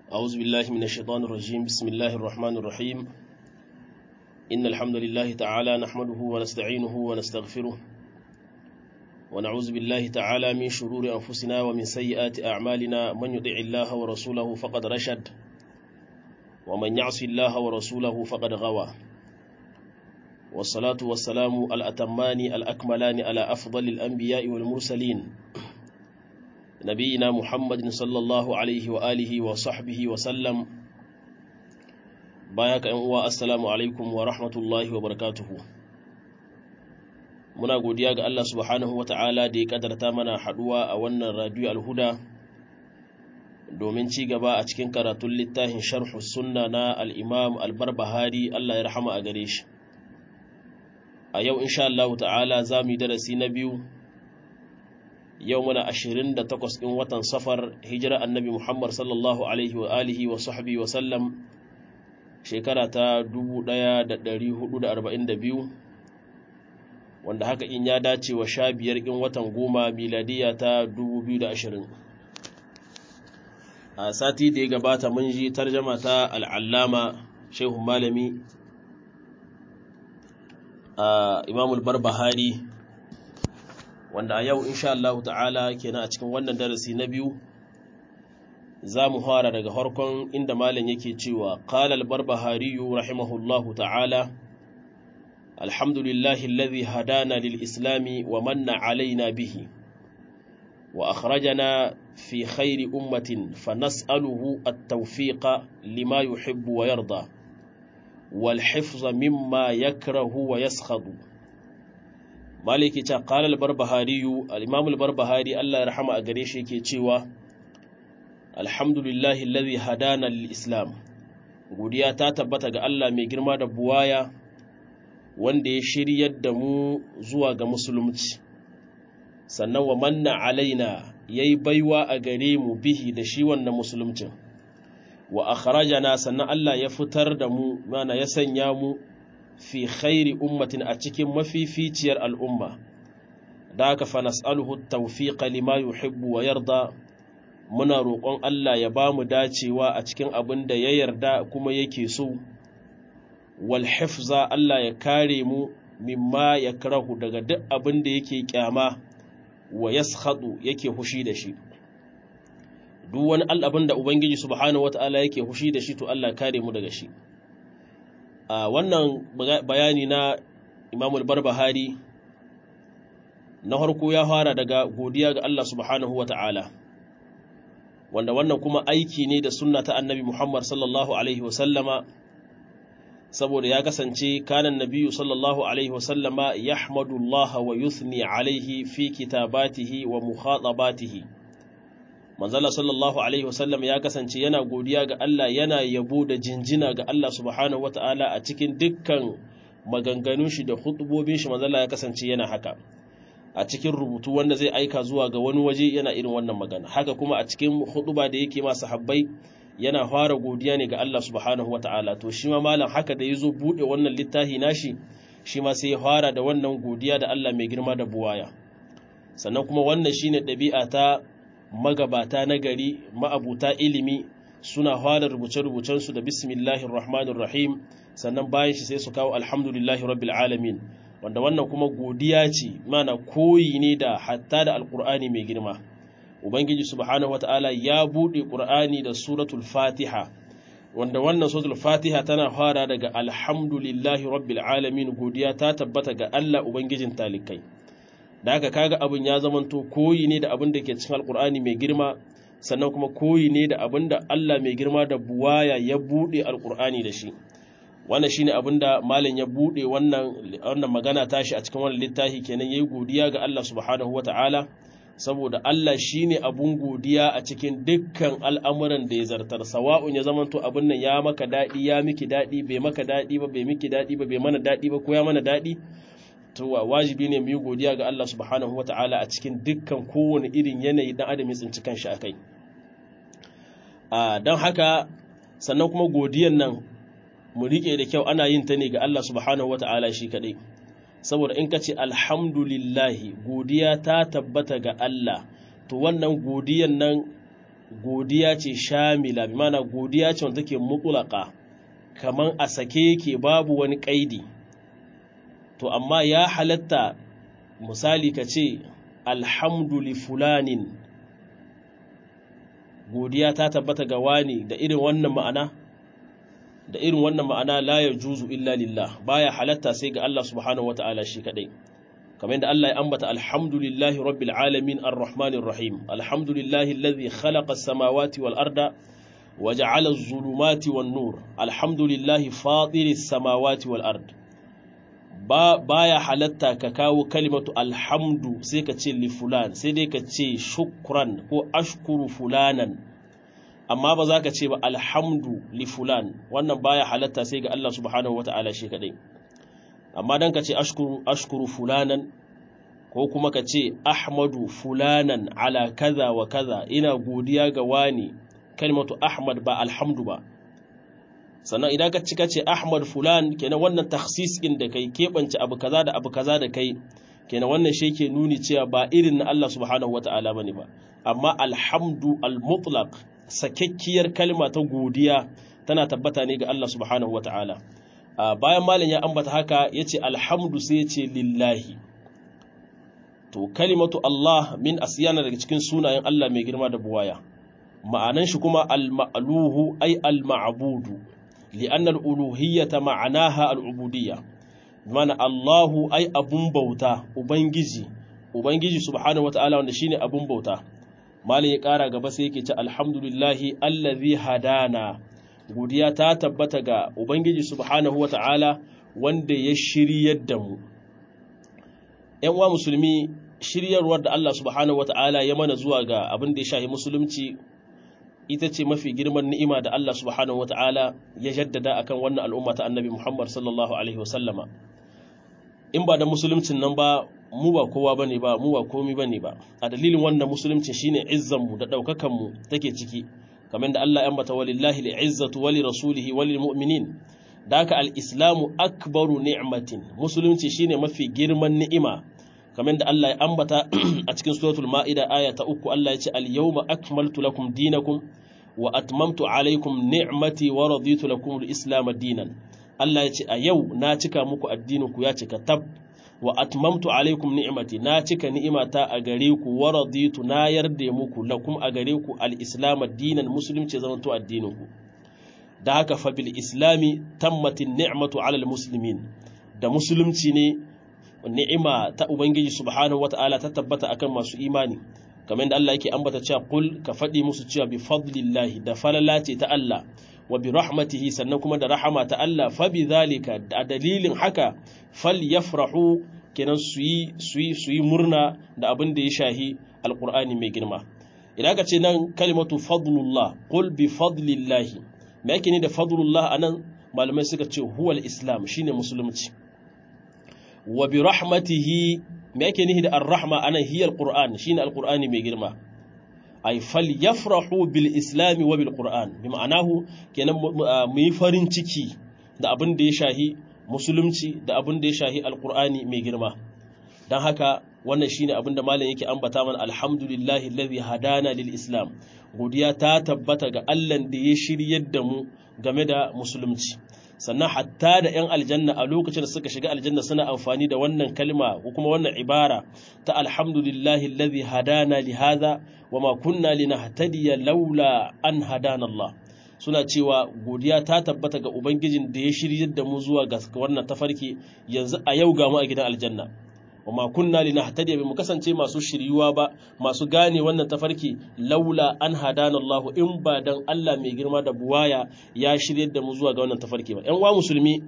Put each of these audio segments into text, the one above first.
أعوذ بالله من الشيطان الرجيم بسم الله الرحمن الرحيم إن الحمد لله تعالى نحمده ونستعينه ونستغفره ونعوذ بالله تعالى من شرور أنفسنا ومن سيئات أعمالنا من يطع الله ورسوله فقد رشد ومن يعص الله ورسوله فقد غوى والصلاة والسلام الأتمان الأكملان على أفضل الأنبياء والمرسلين نبينا محمد صلى الله عليه وآله وصحبه وسلم بايك أنوا السلام عليكم ورحمة الله وبركاته muna godiya ga Allah subhanahu wa ta'ala da ya kadarta mana haduwa a wannan radiyo alhuda domin ci gaba a cikin karatun littafin sharhu sunna na al'imam albarbahari Allah ya rahama a gare shi a yau insha Allah ta'ala za mu yi darasi na biyu yau muna ashirin da takwas ɗin watan safar hijira annabi Muhammad sallallahu alaihi wa alihi wa sahbihi wa sallam shekara ta biyu. wanda haka in ya dace wa sha biyar in watan goma miladiya ta ashirin. a sati da ya gabata mun ji tarjama ta al'allama shehu malami a imamul barbahari wanda a yau insha Allah ta'ala kenan a cikin wannan darasi na biyu za mu fara daga harkon inda malam yake cewa qala al-barbahari rahimahullahu ta'ala alhamdulillahi alladhi hadana lil islami wa manna alaina bihi wa akhrajana fi khairi ummatin fanas'aluhu at-tawfiqa lima yuhibbu wa yarda wal hifza mimma yakrahu wa yaskhadu maliki ta qala al-barbahari al-imam al-barbahari Allah ya rahama a gare shi yake cewa alhamdulillahi alladhi hadana lil islam godiya ta tabbata ga Allah mai girma da buwaya wanda ya shiryar da mu zuwa ga musulunci sannan wa manna alaina yayi baiwa a gare mu bihi da shi wannan musuluncin wa akhrajana sannan Allah ya fitar da mu mana ya sanya mu fi khairi ummatin a cikin mafificiyar al'umma da aka fa nas'aluhu tawfiqa lima yuhibbu wa yarda muna roƙon Allah ya ba mu dacewa a cikin abin da ya yarda kuma yake so wal hifza Allah ya kare mu mimma ya karahu daga duk abin da yake kyama wa yaskhadu yake hushi da shi duk wani abin da ubangiji subhanahu wataala yake hushi da shi to Allah kare mu daga shi a wannan bayani na Imam al-Barbahari na harko ya fara daga godiya ga Allah subhanahu wataala wanda wannan kuma aiki ne da sunna ta annabi Muhammad sallallahu alaihi wasallama saboda ya kasance kanan nabiyu sallallahu alaihi wasallama yahmadu Allah wa yuthni alaihi fi kitabatihi wa mukhatabatihi manzala sallallahu alaihi wasallam ya kasance yana godiya ga Allah yana yabo da jinjina ga Allah subhanahu wataala a cikin dukkan maganganun shi da hutubobin shi manzala ya kasance yana haka a cikin rubutu wanda zai aika zuwa ga wani waje yana irin wannan magana haka kuma a cikin hutuba da yake masu habbai yana fara godiya ne ga Allah subhanahu wataala to shi ma malam haka da yazo bude wannan littafi nashi shi ma sai ya fara da wannan godiya da Allah mai girma da buwaya sannan kuma wannan shine ɗabi'a ta magabata na gari ma'abuta ilimi suna fara rubuce-rubucen su da bismillahir rahmanir rahim sannan bayan shi sai su kawo alhamdulillahi rabbil alamin wanda wannan kuma godiya ce mana koyi ne da hatta da alkur'ani mai girma ubangiji subhanahu wataala ya bude qur'ani da suratul fatiha wanda wannan suratul fatiha tana fara daga alhamdulillahi rabbil alamin godiya ta tabbata ga Allah ubangijin talikai da haka kaga abin ya zamanto koyi ne da abin da ke cikin alkur'ani mai girma sannan kuma koyi ne da abin da Allah mai girma da buwaya ya bude alkur'ani da shi wannan shine abinda malam ya bude wannan wannan magana tashi a cikin wannan littafi kenan yayi godiya ga Allah subhanahu wataala saboda Allah shine abun godiya a cikin dukkan al'amuran da ya zartar sawa'un ya zamanto abin nan ya maka dadi ya miki dadi bai maka dadi ba bai miki dadi ba bai mana dadi ba ko ya mana dadi to wajibi ne mu yi godiya ga Allah subhanahu wataala a cikin dukkan kowane irin yanayi dan adam ya tsinci kanshi akai a dan haka sannan kuma godiyan nan mu riƙe da kyau ana yin ta ne ga Allah subhanahu wata'ala shi kaɗai saboda in ka ce alhamdulillahi godiya ta tabbata ga Allah to wannan godiyan nan godiya ce shamila bi mana godiya ce wanda take mutulaka kaman a sake yake babu wani kaidi to amma ya halatta misali ka ce alhamdu li fulanin godiya ta tabbata ga wani da irin wannan ma'ana da irin wannan ma'ana la ya juzu illa lillah baya halatta sai ga Allah subhanahu wata'ala shi kadai kamar yadda Allah ya ambata alhamdulillahi rabbil alamin arrahmanir rahim alhamdulillahi alladhi khalaqa as-samawati wal arda wa ja'ala az-zulumati wan nur alhamdulillahi fatiris samawati wal ard ba baya halatta ka kawo kalimatu alhamdu sai ka ce li fulan sai dai ka ce shukran ko ashkuru fulanan amma ba za ka ce ba alhamdu li fulan wannan baya halatta sai ga Allah subhanahu wata'ala shi kadai amma dan ka ce ashkuru ashkuru fulanan ko kuma ka ce ahmadu fulanan ala kaza wa kaza ina godiya ga wani kalmatu ahmad ba alhamdu ba sannan idan ka cika ce ahmad fulan kenan wannan takhsis din da kai keɓance abu kaza da abu kaza da kai kenan wannan shi ke nuni cewa ba irin na Allah subhanahu wata'ala bane ba amma alhamdu al-mutlaq sakakkiyar kalma ta godiya tana tabbata ne ga Allah subhanahu wata'ala bayan malam ya ambata haka yace alhamdu sai yace lillahi to kalimatu Allah min asiyana daga cikin sunayen Allah mai girma da buwaya ma'anan shi kuma al-ma'luhu ay al-ma'budu li'an al-uluhiyyata ma'anaha al-ubudiyya mana Allahu ay abun bauta ubangiji ubangiji subhanahu wata'ala wanda shine abun bauta malin ya ƙara gaba sai yake ce alhamdulillahi allazi hadana godiya ta tabbata ga ubangiji subhanahu wata'ala wanda ya shiryar da mu ‘yan uwa musulmi shiryarwar da Allah subhanahu wata'ala ya mana zuwa ga abin da ya shahi musulunci ita ce mafi girman ni'ima da Allah subhanahu wata'ala ya jaddada akan wannan al'umma ta annabi Muhammad sallallahu alaihi wasallama in ba da musuluncin nan ba mu ba kowa bane ba mu ba komi bane ba a dalilin wannan musulunci shine izzan mu da daukakan mu take ciki kamar da Allah ya ambata walillahi al'izzatu wali rasulihi walil mu'minin da haka al-islamu akbaru ni'matin musulunci shine mafi girman ni'ima kamar da Allah ya ambata a cikin suratul ma'ida aya ta uku Allah ya ce al-yawma akmaltu lakum dinakum wa atmamtu alaykum ni'mati wa raditu lakum al-islam dinan Allah ya ce a yau na cika muku addinin ku ya cika tab wa atmamtu alaikum ni'mati na cika ni'imata a gare ku wa raditu na yarda muku lakum a gare ku al-islam dinan musulunci zaman to addinin ku da haka fa bil islami tammatin ni'matu ala al-muslimin da musulunci ne ni'ima ta ubangiji subhanahu wata'ala ta tabbata akan masu imani kamar da Allah yake ambata cewa qul ka fadi musu cewa bi fadlillahi da falala ce ta Allah wa bi rahmatihi sannan kuma da rahama ta Allah fa bi zalika da dalilin haka falyafrahu kenan su yi su yi su yi murna da abin da ya shahi alqur'ani mai girma idan ka ce nan kalimatu fadlullah qul bi fadlillahi me yake ne da fadlullah anan malamai suka ce huwal islam shine musulunci wa bi rahmatihi me yake nihi da ar-rahma anan hiya al-qur'an shine al-qur'ani mai girma ay falyafrahu bil islam wa bil qur'an bi ma'anahu kenan mu yi farin ciki da abin da ya shahi musulunci da abin da ya shahi al-qur'ani mai girma dan haka wannan shine abin da malam yake ambata mana alhamdulillahi alladhi hadana lil islam godiya ta tabbata ga Allah da ya shiryar da mu game da musulunci sannan hatta da 'yan aljanna a lokacin da suka shiga aljanna suna amfani da wannan kalma ko kuma wannan ibara ta alhamdulillahi alladhi hadana li hadha wama kunna linahtadiya laula an hadana Allah suna cewa godiya ta tabbata ga ubangijin da ya shiryar da mu zuwa ga wannan tafarki yanzu a yau ga mu a gidan aljanna wama kunna linahtadiya bi mu kasance masu shiryuwa ba masu gane wannan tafarki laula an hadana Allah in ba dan Allah mai girma da buwaya ya shiryar da mu zuwa ga wannan tafarki ba ƴan uwa musulmi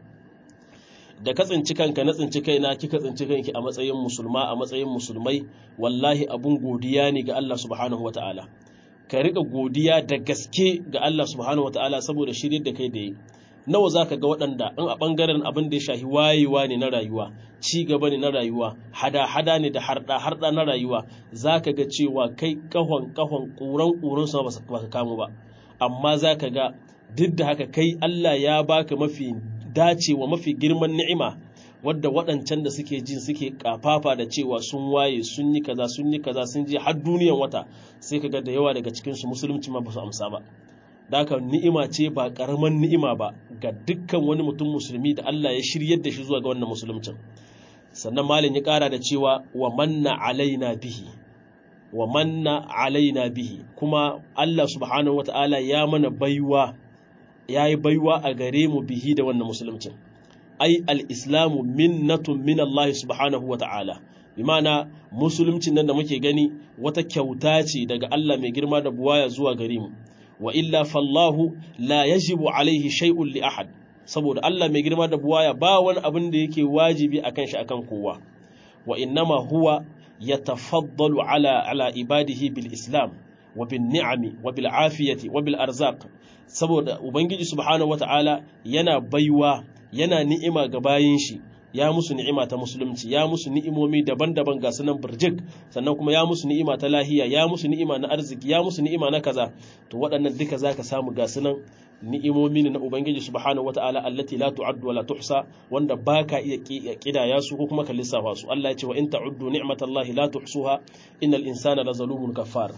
da ka tsinci kanka na tsinci kaina kika tsinci kanki a matsayin musulma a matsayin musulmai wallahi abun godiya ne ga Allah subhanahu wataala ka rika godiya da gaske ga Allah subhanahu wataala saboda shiryar da kai da yi nawa za ka ga waɗanda in a ɓangaren abin da ya shahi wayewa ne na rayuwa ci gaba ne na rayuwa hada-hada ne da harɗa-harɗa na rayuwa za ka ga cewa kai ƙahon ƙahon ƙuran ƙuran su ba ka kamu ba amma za ka ga duk da haka kai Allah ya baka mafi dacewa mafi girman ni'ima wadda waɗancan da suke jin suke kafafa da cewa sun waye sun yi kaza sun yi kaza sun je har duniyan wata sai kaga da yawa daga cikin su musulunci ma ba su amsa ba da haka ni'ima ce ba karaman ni'ima ba ga dukkan wani mutum musulmi da Allah ya shiryar da shi zuwa ga wannan musuluncin sannan malin ya kara da cewa wa manna alaina bihi wa manna alaina bihi kuma Allah subhanahu wata'ala ya mana baiwa ya yi baiwa a gare mu bihi da wannan musuluncin ai al-islamu minnatun min Allah subhanahu wata'ala bi ma'ana musuluncin nan da muke gani wata kyauta ce daga Allah mai girma da buwaya zuwa gare mu wa illa fallahu la yajibu alaihi shay'un li ahad saboda Allah mai girma da buwaya ba wani abin da yake wajibi akan shi akan kowa wa innama huwa yatafaddalu ala ala ibadihi bil islam wa bin ni'ami wa bil afiyati wa bil arzaq saboda ubangiji subhanahu wataala yana baiwa yana ni'ima ga bayin shi ya musu ni'ima ta musulunci ya musu ni'imomi daban-daban ga sunan birjik sannan kuma ya musu ni'ima ta lahiya ya musu ni'ima na arziki ya musu ni'ima na kaza to waɗannan duka zaka samu ga sunan ni'imomi ne na ubangiji subhanahu wata'ala allati la tu'addu wa la tuhsa wanda baka iya kidaya su ko kuma ka lissafa su Allah ya ce wa in ta'uddu ni'matallahi la tuhsuha innal insana lazalumun kafar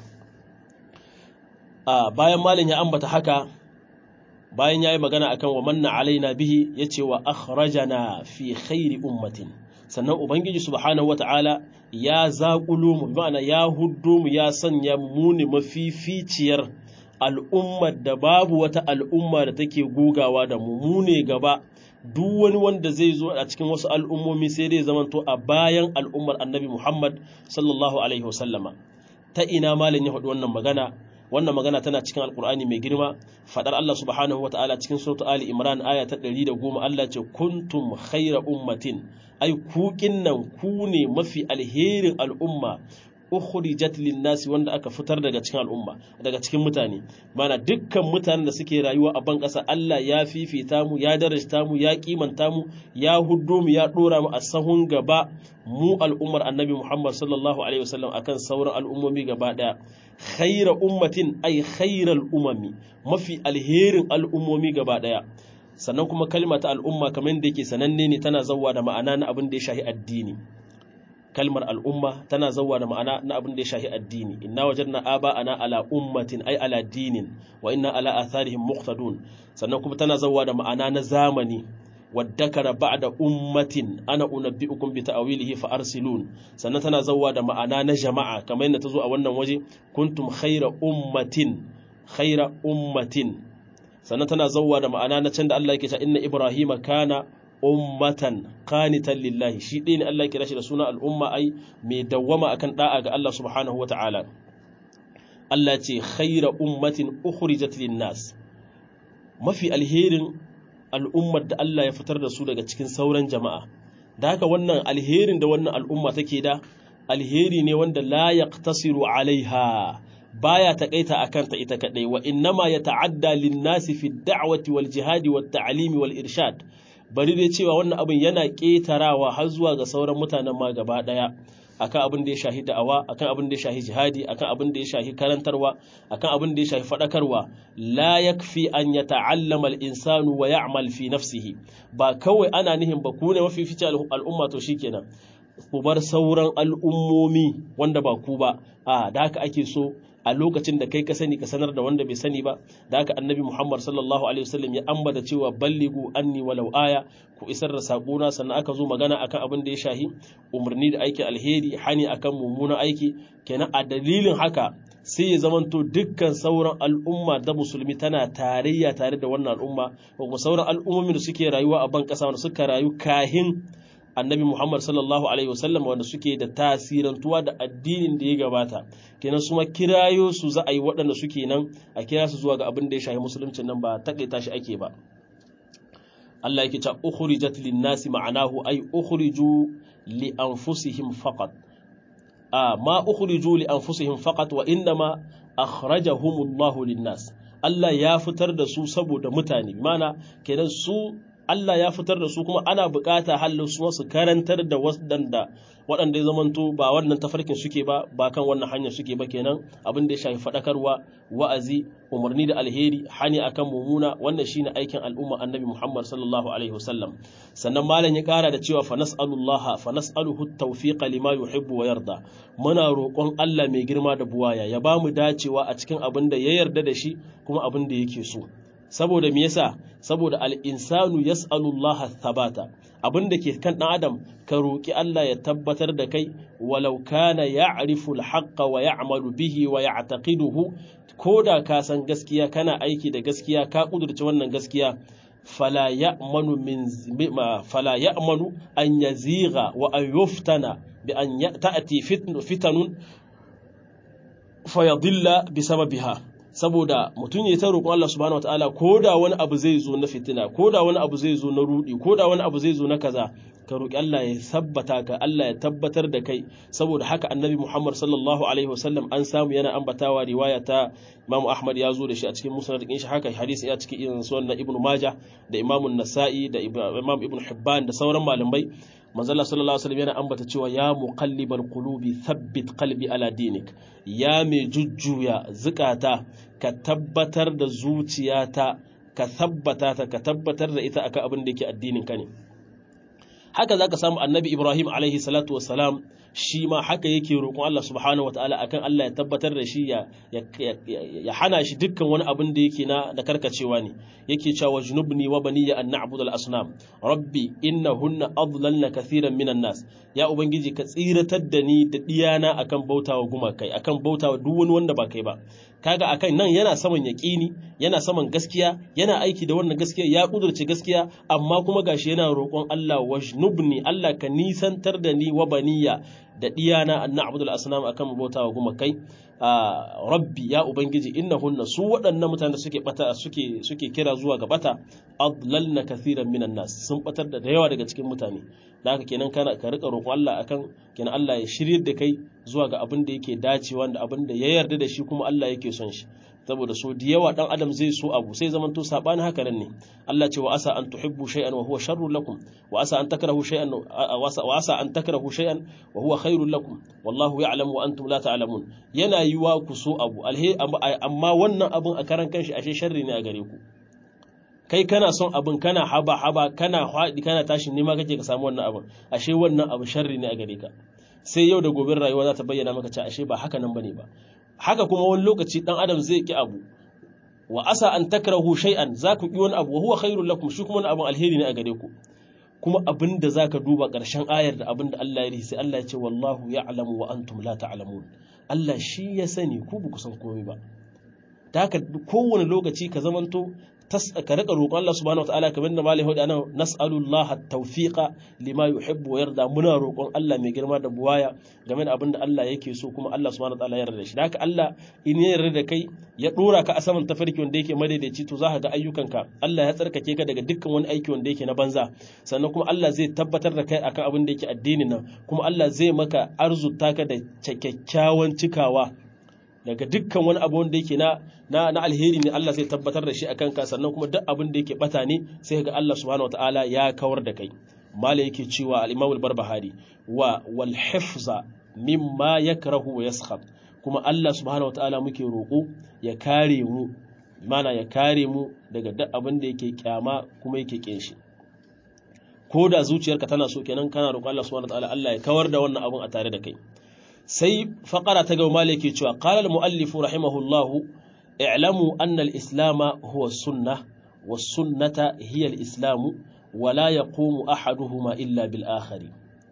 a bayan malin ya ambata haka bayan ya yi magana akan wa manna alaina bihi ya ce wa akhrajana fi khairi ummatin sannan ubangiji subhanahu wata'ala ya zaƙulo mu ma'ana ya huddo mu ya sanya mu ne mafificiyar al'ummar da babu wata al'umma da take gogawa da mu mu ne gaba duk wani wanda zai zo a cikin wasu al'ummomi sai dai zamanto a bayan al'ummar annabi Muhammad sallallahu alaihi wasallama ta ina malin ya faɗi wannan magana wannan magana tana cikin alkur'ani mai girma fadar Allah subhanahu wataala cikin suratul ali imran aya ta 110 Allah ce kuntum khayra ummatin ai ku nan ku ne mafi alherin al'umma ukhrijat lin-nasi wanda aka fitar daga cikin al'umma daga cikin mutane mana dukkan mutanen da suke rayuwa a ban ƙasa Allah ya fifita mu ya darajta mu ya kimanta mu ya huddo mu ya dora mu a sahun gaba mu al'ummar annabi Muhammad sallallahu alaihi wasallam akan sauran al'ummomi gaba daya khaira ummatin ay khairal umami mafi alherin al'ummomi gaba daya sannan kuma kalma ta al'umma kamar da yake sananne ne tana zawwa da ma'ana na abin da ya shahi addini kalmar al'umma tana zawwa da ma'ana na abin da ya shahi addini inna wajadna aba ana ala ummatin ay ala dinin wa inna ala atharihim muqtadun sannan kuma tana zawwa da ma'ana na zamani waddakara ba'da ummatin ana unabbi'ukum bi ta'wilihi fa arsilun sannan tana zawwa da ma'ana na jama'a kamar yadda ta zo a wannan waje kuntum khayra ummatin khayra ummatin sannan tana zawwa da ma'ana na can da Allah yake cewa inna ibrahima kana ummatan qanitan lillahi shi ɗaya ne Allah ya kira shi da suna al'umma ai mai dawwama akan da'a ga Allah subhanahu wata'ala Allah ce khayra ummatin ukhrijat lin-nas mafi alherin al'ummar da Allah ya fitar da su daga cikin sauran jama'a da haka wannan alherin da wannan al'umma take da alheri ne wanda la yaqtasiru alaiha baya takaita akan ta ita kadai wa innama yata'adda lin-nasi fi ad-da'wati wal jihadi wat ta'limi wal irshad bari dai cewa wannan abin yana ketarawa har zuwa ga sauran mutanen ma gaba daya akan abin da ya shahi da'awa akan abin da ya shahi jihadi akan abin da ya shahi karantarwa akan abin da ya shahi fadakarwa la yakfi an yata'allama al-insanu wa ya'mal fi nafsihi ba kawai ana nihin ba ku ne mafifici al'umma to shikenan ku bar sauran al'ummomi wanda ba ku ba a da haka ake so a lokacin da kai ka sani ka sanar da wanda bai sani ba da haka annabi Muhammad sallallahu alaihi wasallam ya ambata cewa balligu anni walau aya ku isar da sakona sannan aka zo magana akan abin da ya shahi umarni da aikin alheri hani akan mummunan aiki kenan a dalilin haka sai ya zamanto dukkan sauran al'umma da musulmi tana tarayya tare da wannan al'umma ko kuma sauran al'ummomin da suke rayuwa a ban kasa wanda suka rayu kahin annabi Muhammad sallallahu Alaihi wasallam wanda suke da tasirantuwa da addinin da ya gabata kenan su ma kirayo su za a yi waɗanda suke nan a kira su zuwa ga abin da ya shahi musulunci nan ba taƙaita shi ake ba Allah yake cewa ukhrijat lin-nasi ma'anahu ay ukhriju li anfusihim faqat a ma ukhriju li anfusihim faqat wa innama akhrajahumullahu lin-nas Allah ya fitar da su saboda mutane mana kenan su Allah ya fitar da su kuma ana bukata halin su su karantar da waɗanda waɗanda ya zamanto ba wannan tafarkin suke ba ba kan wannan hanyar suke ba kenan abin da ya shafi faɗakarwa wa'azi umarni da alheri hani akan mumuna wannan shine aikin al'umma annabi Muhammad sallallahu alaihi wasallam sannan malam ya kara da cewa fa nas'alullah fa nas'aluhu at-tawfiqa lima yuhibbu wa yarda muna roƙon Allah mai girma da buwaya ya bamu dacewa a cikin abin da ya yarda da shi kuma abin da yake so saboda me yasa saboda al-insanu yas'alullaha thabata abin da ke kan dan adam ka roki Allah ya tabbatar da kai walau kana ya'rifu al-haqqa wa ya'malu bihi wa ya'taqiduhu koda ka san gaskiya kana aiki da gaskiya ka kudurci wannan gaskiya fala ya'manu min fala ya'manu an yazigha wa an yuftana bi an ta'ti fitanun fayadilla bisababiha saboda mutum ya ta roƙon Allah subhanahu wataala ko da wani abu zai zo na fitina ko da wani abu zai zo na rudi ko da wani abu zai zo na kaza ka roƙi Allah ya sabbata ka Allah ya tabbatar da kai saboda haka annabi Muhammad sallallahu alaihi wasallam an samu yana ambatawa riwaya ta Imam Ahmad ya zo da shi a cikin musnad din shi haka hadisi ya cikin irin sunan Ibn Majah da Imam Nasa'i da Imam Ibn Hibban da sauran malamai manzo Allah sallallahu alaihi wasallam yana ambata cewa ya muqallibal qulubi thabbit qalbi ala dinik ya mai jujjuya zukata ka tabbatar da zuciyata ka tabbata ta ka tabbatar da ita akan abin da yake addinin ka ne haka zaka samu annabi Ibrahim alaihi salatu wassalam shi ma haka yake roƙon Allah subhanahu wataala akan Allah ya tabbatar da shi ya ya hana shi dukkan wani abin da yake na da karkacewa ne yake cewa junubni wa baniya an na'budu al asnam rabbi innahunna adlalna kathiran minan nas ya ubangiji ka tsiratar da ni da diyana akan bautawa gumakai akan bautawa duk wani wanda ba kai ba kaga akan nan yana saman yaƙini yana saman gaskiya yana aiki da wannan gaskiya ya kudurce gaskiya amma kuma gashi yana roƙon Allah wajnubni Allah ka nisantar da ni wa baniya da diyana an na'budu al-asnam akan bauta wa gumakai rabbi ya ubangiji innahunna su waɗannan mutanen da suke bata suke suke kira zuwa ga bata adlalna kathiran minan nas sun batar da yawa daga cikin mutane da haka kenan kana ka rika roƙon Allah akan kenan Allah ya shiryar da kai zuwa ga abin da yake dacewa da abin da ya yarda da shi kuma Allah yake son shi saboda so da yawa dan adam zai so abu sai zaman to sabani haka nan ne Allah ce wa asa an tuhibbu shay'an wa huwa sharrun lakum wa asa an takrahu shay'an wa asa an takrahu shay'an wa huwa khairul lakum wallahu ya'lamu wa antum la ta'lamun yana yiwa ku so abu alhe amma wannan abun a karan kanshi ashe sharri ne a gare ku kai kana son abin kana haba haba kana haɗi kana tashi nema kake ka samu wannan abin ashe wannan abu sharri ne a gare ka sai yau da gobe rayuwa za ta bayyana maka cewa ashe ba haka nan bane ba haka kuma wani lokaci dan adam zai ki abu wa asa an takrahu shay'an zaku ki wani abu wa huwa khairul lakum shi kuma wani abin alheri ne a gare ku kuma abin da zaka duba ƙarshen ayar da abin da Allah ya yi sai Allah ya ce wallahu ya'lamu wa antum la ta'lamun Allah shi ya sani ku ba ku san komai ba da haka kowane lokaci ka zamanto ka rika roƙon Allah subhanahu wataala kamar da malai hudu anan nas'alullaha tawfiqa lima yuhibbu wa yarda muna roƙon Allah mai girma da buwaya game da abin da Allah yake so kuma Allah subhanahu wataala ya yarda da shi da haka Allah in ya yarda da kai ya dora ka a saman tafarki wanda yake madaidaici to za ka ga ayyukanka Allah ya tsarkake ka daga dukkan wani aiki wanda yake na banza sannan kuma Allah zai tabbatar da kai akan abin da yake addinin nan kuma Allah zai maka arzuta ka da kyakkyawan cikawa daga dukkan wani abu wanda yake na na alheri ne Allah zai tabbatar da shi a kanka sannan kuma duk abin da yake bata ne sai ga Allah subhanahu wataala ya kawar da kai mala yake cewa al-Imam al-Barbahari wa wal hifza mimma yakrahu wa yaskhat kuma Allah subhanahu wataala muke roko ya kare mu mana ya kare mu daga duk abin da yake kyama kuma yake kin shi ko da zuciyarka tana so kenan kana roƙon Allah subhanahu wataala Allah ya kawar da wannan abun a tare da kai sai faƙara ta gaba malaki cewa qala al-muallifu rahimahullahu i'lamu anna al-islama huwa sunnah was-sunnata hiya al-islamu wa la yaqumu ahaduhuma illa bil akhari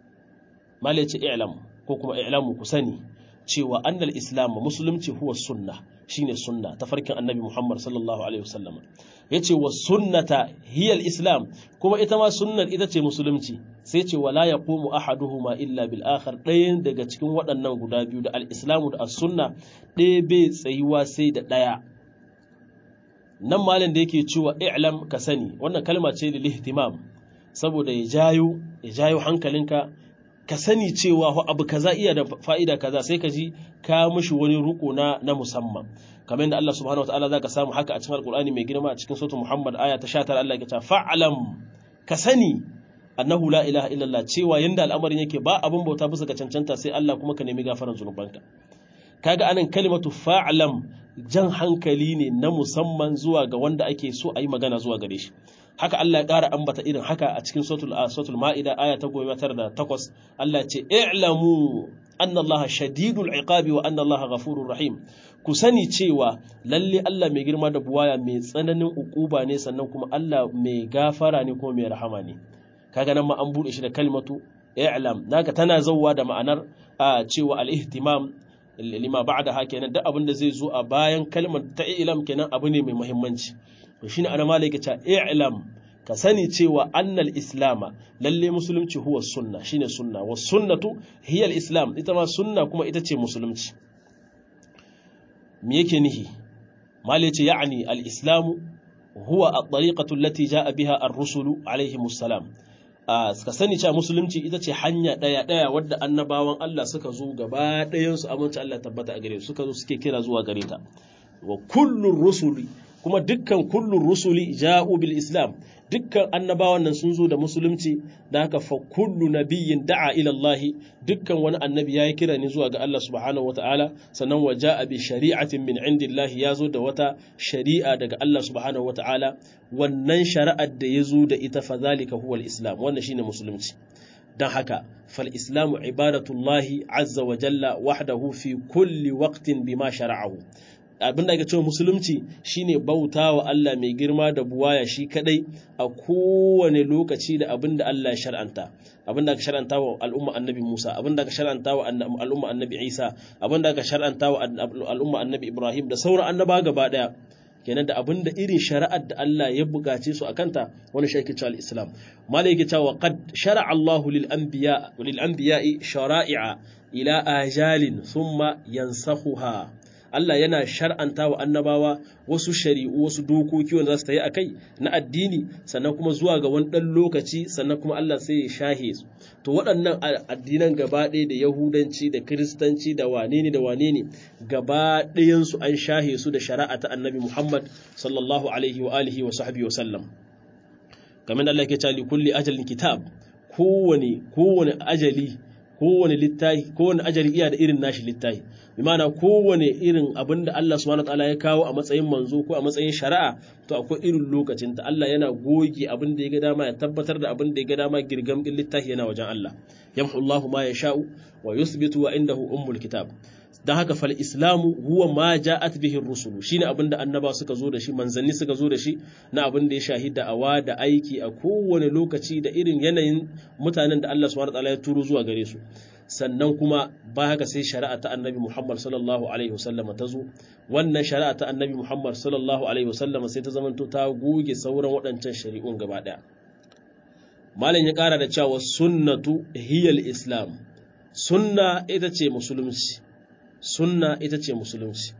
malaci i'lam ko kuma i'lamu ku sani cewa anna al-islam musulunci huwa sunnah shine sunna ta farkin annabi Muhammad sallallahu alaihi wasallam yace wa sunnata hiya al-islam kuma ita ma sunnar ita ce musulunci sai ce wala yaqumu ahaduhuma illa bil akhar ɗayan daga cikin waɗannan guda biyu da al-islamu da as-sunna ɗaya bai tsayuwa sai da ɗaya nan malin da yake cewa i'lam ka sani wannan kalma ce da lihtimam saboda ya jayo ya jayo hankalinka ka sani cewa abu kaza iya da fa'ida kaza sai ka ji ka mushi wani ruko na na musamman kamar yadda Allah subhanahu wataala zaka samu haka a cikin alqur'ani mai girma a cikin suratul muhammad aya ta 19 Allah ya ce fa'lam ka sani annahu la ilaha illallah cewa yanda al'amarin yake ba abin bauta bisa ga cancanta sai Allah kuma ka nemi gafaran zunubanka kaga anan kalimatu fa'lam jan hankali ne na musamman zuwa ga wanda ake so a yi magana zuwa gare shi haka Allah ya ƙara ambata irin haka a cikin suratul suratul ma'ida aya ta 18 Allah ce i'lamu anna Allah shadidul iqabi wa anna Allah ghafurur rahim ku sani cewa lalle Allah mai girma da buwaya mai tsananin ukuba ne sannan kuma Allah mai gafara ne kuma mai rahama ne kaga nan ma an bude shi da kalmatu i'lam naka tana zawwa da ma'anar cewa al-ihtimam lima ba'da kenan duk abin da zai zo a bayan kalmar ta i'lam kenan abu ne mai muhimmanci to shine ana malaka ta i'lam ka sani cewa annal islama lalle musulunci huwa sunna shine sunna was sunnatu hiya al islam ita ma sunna kuma ita ce musulunci me yake nihi malai ce ya'ni al islamu huwa at-tariqatu allati ja'a biha ar-rusulu alaihimus salam ka sani cewa musulunci ita ce hanya ɗaya ɗaya wadda annabawan Allah suka zo gaba ɗayansu aminci Allah tabbata a gare su suka zo suke kira zuwa gare ta wa kullun rusuli kuma dukkan kullun rusuli ja'u bil islam dukkan annabawan nan sun zo da musulunci da haka fa kullu nabiyyin da'a ila Allah dukkan wani annabi yayi kira ne zuwa ga Allah subhanahu wataala sannan wa ja'a bi shari'atin min indillahi ya zo da wata shari'a daga Allah subhanahu wataala wannan shari'ar da ya zo da ita fa zalika huwa al-islam wannan shine musulunci dan haka fal islamu ibadatullahi azza wa jalla wahdahu fi kulli waqtin bima shara'ahu abin da ake cewa musulunci shine bauta wa Allah mai girma da buwaya shi kadai a kowane lokaci da abin da Allah ya shar'anta abin da aka shar'anta wa al'umma annabi Musa abin da aka shar'anta wa al'umma annabi Isa abin da aka shar'anta wa al'umma annabi Ibrahim da sauran annaba gaba daya kenan da abin da irin shari'ar da Allah ya buƙace su akanta wani shi ake cewa al-Islam malai yake cewa qad shar'a Allah lil anbiya lil anbiya'i shara'i'a ila ajalin thumma yansakhuha Allah yana shar'anta wa annabawa wasu shari'u wasu dokoki wanda za su tayi akai na addini sannan kuma zuwa ga wani ɗan lokaci sannan kuma Allah sai ya shahe su to waɗannan addinan gaba ɗaya da yahudanci da kiristanci da wane ne da wane ne gaba ɗayan su an shahe su da shari'a ta annabi Muhammad sallallahu alaihi wa alihi wa sahbihi wa sallam kamar Allah yake cewa li kulli ajalin kitab kowane kowane ajali kowane littafi kowane ajali iya da irin nashi littafi bi ma'ana kowane irin abin da Allah subhanahu wataala ya kawo a matsayin manzo ko a matsayin shari'a to akwai irin lokacin ta Allah yana goge abin da ya ga dama ya tabbatar da abin da ya ga dama girgam din littafi yana wajen Allah yamhu Allahu ma yasha'u wa yuthbitu wa indahu ummul kitab dan haka fal islamu huwa ma ja'at bihi ar-rusul shine abin da annaba suka zo da shi manzanni suka zo da shi na abin da ya shahida awa da aiki a kowane lokaci da irin yanayin mutanen da Allah subhanahu wataala ya turo zuwa gare su sannan kuma ba haka sai shari'a ta annabi Muhammad sallallahu alaihi wasallama ta zo wannan shari'a ta annabi Muhammad sallallahu alaihi wasallama sai ta zamanto ta goge sauran waɗancan shari'un gaba ɗaya malam ya ƙara da cewa sunnatu hiyal islam sunna ita ce musulunci sunna ita ce musulunci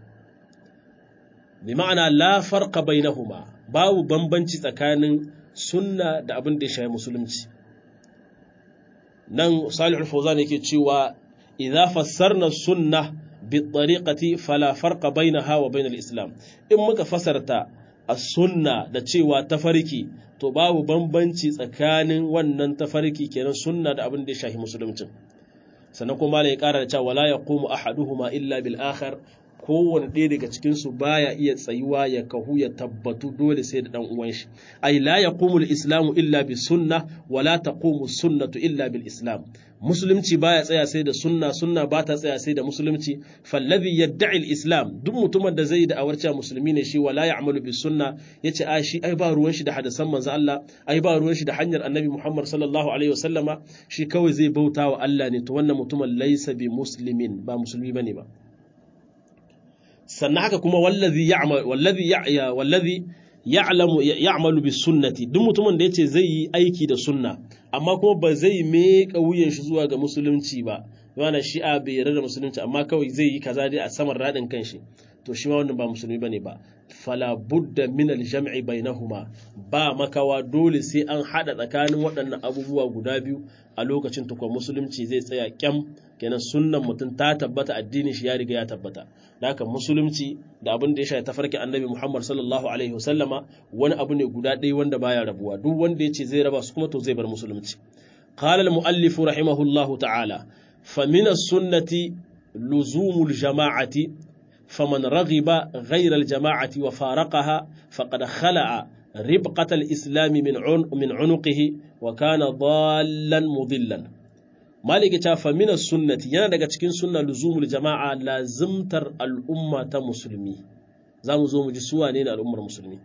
bi ma'ana la farqa bainahuma babu bambanci tsakanin sunna da abin da ya shafi musulunci nan salihul fawzan yake cewa idza fassarna sunna bi tariqati fala farqa bainaha wa bainal islam in muka fasarta as-sunna da cewa tafarki to babu bambanci tsakanin wannan tafarki kenan sunna da abin da ya shafi musulunci sannan kuma ya kara da cewa wala yaqumu ahaduhuma illa bil akhar kowane ɗaya daga cikinsu baya iya tsayuwa ya kahu ya tabbatu dole sai da ɗan uwan shi ai la yaqumu islamu illa bi sunna wa la taqumu sunnatu illa bil islam musulunci baya tsaya sai da sunna sunna ba ta tsaya sai da musulunci fallazi yad'i al islam duk mutumin da zai da awarciya musulmi ne shi wala ya'malu bis sunna yace a shi ai ba ruwan shi da hadisan manzo Allah ai ba ruwan shi da hanyar annabi Muhammad sallallahu alaihi wasallama shi kawai zai bauta wa Allah ne to wannan mutumin laysa bi muslimin ba musulmi bane ba sannan haka kuma wallazi ya'mal wallazi ya'ya wallazi ya'lamu ya'malu bis sunnati duk mutumin da yace zai yi aiki da sunna amma kuma ba zai meka wuyan shi zuwa ga musulunci ba yana shi'a bai yarda da musulunci amma kawai zai yi kaza dai a saman radin kanshi to shi ma wannan ba musulmi bane ba fala budda min al jam'i bainahuma ba makawa dole sai an hada tsakanin waɗannan abubuwa guda biyu a lokacin tukwa musulunci zai tsaya kyam kenan sunnan mutum ta tabbata addinin shi ya riga ya tabbata haka musulunci da abin da ya shafi tafarki annabi Muhammad sallallahu alaihi wasallama wani abu ne guda ɗaya wanda baya rabuwa duk wanda ya ce zai raba su kuma to zai bar musulunci qala al-muallif rahimahullahu ta'ala fa min as-sunnati luzumul jama'ati faman raghiba ghayra al-jama'ati wa faraqaha faqad khala'a ربقة الإسلام من من عنقه وكان ضالا مضلا مالك تافا من السنة yana daga cikin sunna luzumul jama'a lazimtar al'umma ta musulmi zamu zo mu ji suwa ne da al'ummar musulmi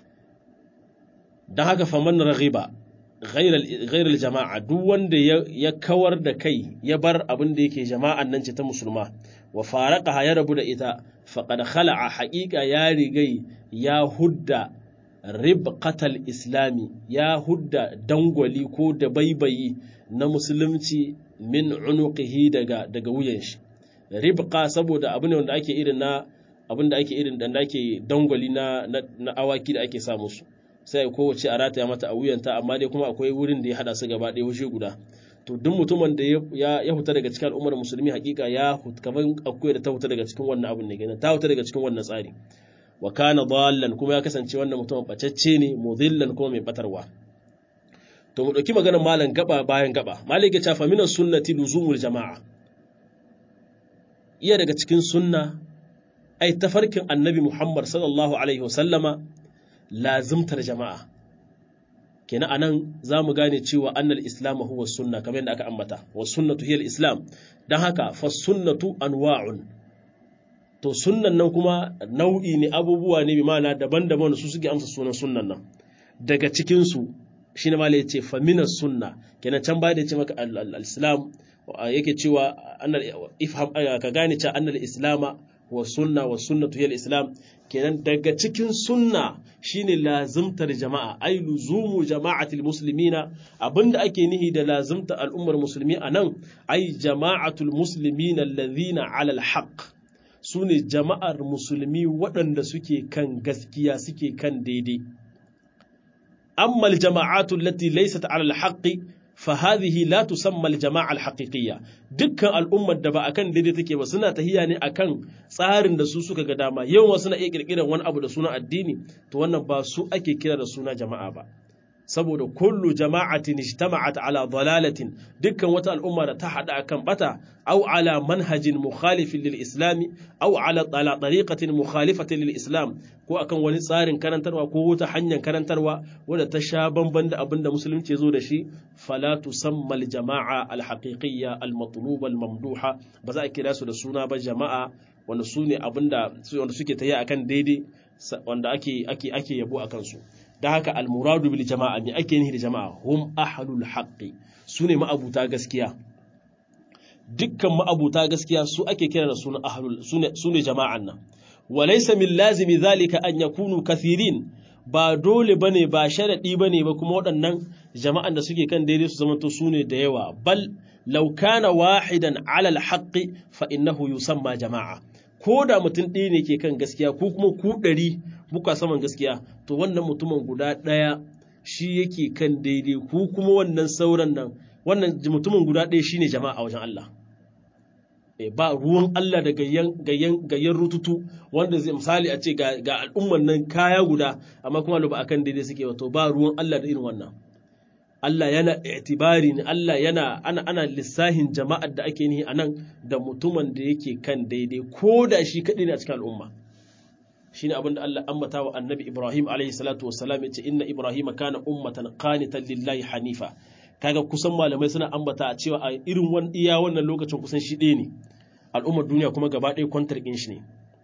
dan haka faman raghiba ghairal jama'a duk wanda ya kawar da kai ya bar abin da yake jama'an nan ce ta musulma wa faraqaha ya rabu da ita faqad khala'a haqiqa ya rigai ya hudda ribqatal islami ya hudda dangwali ko da baibayi na musulunci min unuqihi daga daga wuyan shi ribqa saboda abu ne wanda ake irin na abin da ake irin da ake dangwali na na awaki da ake sa musu sai kowace a rataya mata a wuyanta amma dai kuma akwai wurin da ya hada su gaba ɗaya wushe guda to duk mutumin da ya ya huta daga cikin al'ummar musulmi hakika ya kamar akwai da ta huta daga cikin wannan abin ne kenan ta huta daga cikin wannan tsari wa kana dallan kuma ya kasance wannan mutum bacacce ne mudillan kuma mai batarwa to mu dauki maganar malam gaba bayan gaba malik ya tafa minas sunnati luzumul jama'a iya daga cikin sunna ai tafarkin annabi Muhammad sallallahu alaihi wasallama lazimtar jama'a kenan anan zamu gane cewa annal islam huwa sunna kamar yadda aka ambata wa sunnatu hiya islam dan haka fa sunnatu anwa'un to sunnan nan kuma nau'i ne abubuwa ne bi ma'ana daban-daban su suke amsa sunan sunnan nan daga cikin su shine malai yace fa minas sunna kenan can ba da yace maka al-islam yake cewa annal ifham ka gane cewa annal islama wa sunna wa sunnatu hiya islam kenan daga cikin sunna shine lazimtar jama'a ai luzumu jama'atil muslimina abinda ake nihi da lazimta al'ummar musulmi anan ai jama'atul muslimina alladhina 'ala al-haqq su ne jama'ar musulmi waɗanda suke kan gaskiya suke kan daidai. Ammal jama'atun lati laisat alal haqqi fa hadhihi la tusamma al-jama'a al-haqiqiyya dukkan al'ummar da ba akan daidai take ba suna tahiya ne akan tsarin da su suka ga dama yawan suna iya kirkirar wani abu da suna addini to wannan ba su ake kira da suna jama'a ba saboda kullu jama'atin ijtama'at ala dalalatin dukkan wata al'umma da ta hada akan bata aw ala manhajin mukhalifin lil islami aw ala ala tariqatin mukhalifatin lil islam ko akan wani tsarin karantarwa ko wata hanyar karantarwa wanda ta sha bamban da abinda musulunci ya zo da shi fala tusamma al jama'a al haqiqiyya al matluba al mamduha ba za a kira su da suna ba jama'a wanda su ne abinda wanda suke tayi akan daidai wanda ake ake ake yabo akan su da haka almuradu bil jama'a me ake nihi da jama'a hum ahlul haqqi sune ma'abuta gaskiya dukkan ma'abuta gaskiya su ake kira da sunan ahlul sune sune jama'an nan wa laysa min lazimi zalika an yakunu kathirin ba dole bane ba sharadi bane ba kuma waɗannan jama'an da suke kan daidai su zamanto sune da yawa bal law kana wahidan ala al haqqi fa innahu yusamma jama'a ko da mutum ɗaya ne ke kan gaskiya ko kuma ku ɗari muka saman gaskiya to wannan mutumin guda ɗaya shi yake kan daidai ko kuma wannan sauran nan wannan mutumin guda ɗaya shine jama'a a wajen Allah e ba ruwan Allah da gayyan gayyan gayyan rututu wanda zai misali a ce ga, ga al'umman nan kaya guda amma kuma ba akan daidai suke ba to ba ruwan Allah da irin wannan Allah yana itibari ne Allah yana ana ana lissahin jama'ar da ake nihi anan da mutumin da yake kan daidai ko da shi kadai ne a cikin al'umma shine abin da Allah ambata wa annabi Ibrahim alaihi salatu wassalam yace inna Ibrahim kana ummatan qanitan lillahi hanifa kaga kusan malamai suna ambata a cewa a irin wani iya wannan lokacin kusan shi ɗaya ne al'ummar duniya kuma gaba ɗaya kwantar ɗin shi ne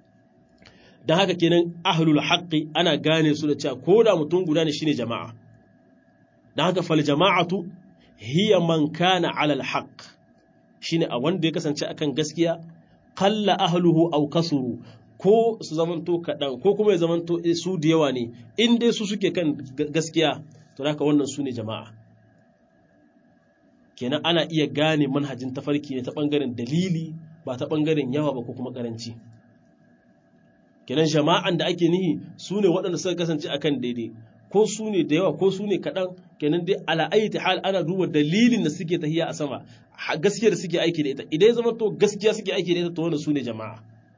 don haka kenan ahlul haqqi ana gane su da cewa ko da mutum guda ne shine jama'a don haka fal jama'atu hiya man kana alal haqq shine a wanda ya kasance akan gaskiya qalla ahluhu aw kasuru ko su zamanto kaɗan ko kuma ya zamanto su da yawa ne in dai su suke kan gaskiya to haka wannan su ne jama'a kenan ana iya gane manhajin tafarki ne ta ɓangaren dalili ba ta ɓangaren yawa ba ko kuma ƙaranci kenan jama'an da ake nihi su ne waɗanda suka kasance akan daidai ko su ne da yawa ko su ne kaɗan kenan dai ala'aiti hal ana duba dalilin da suke tahiya a sama gaskiya da suke aiki da ita idan ya zama to gaskiya suke aiki da ita to wannan su ne jama'a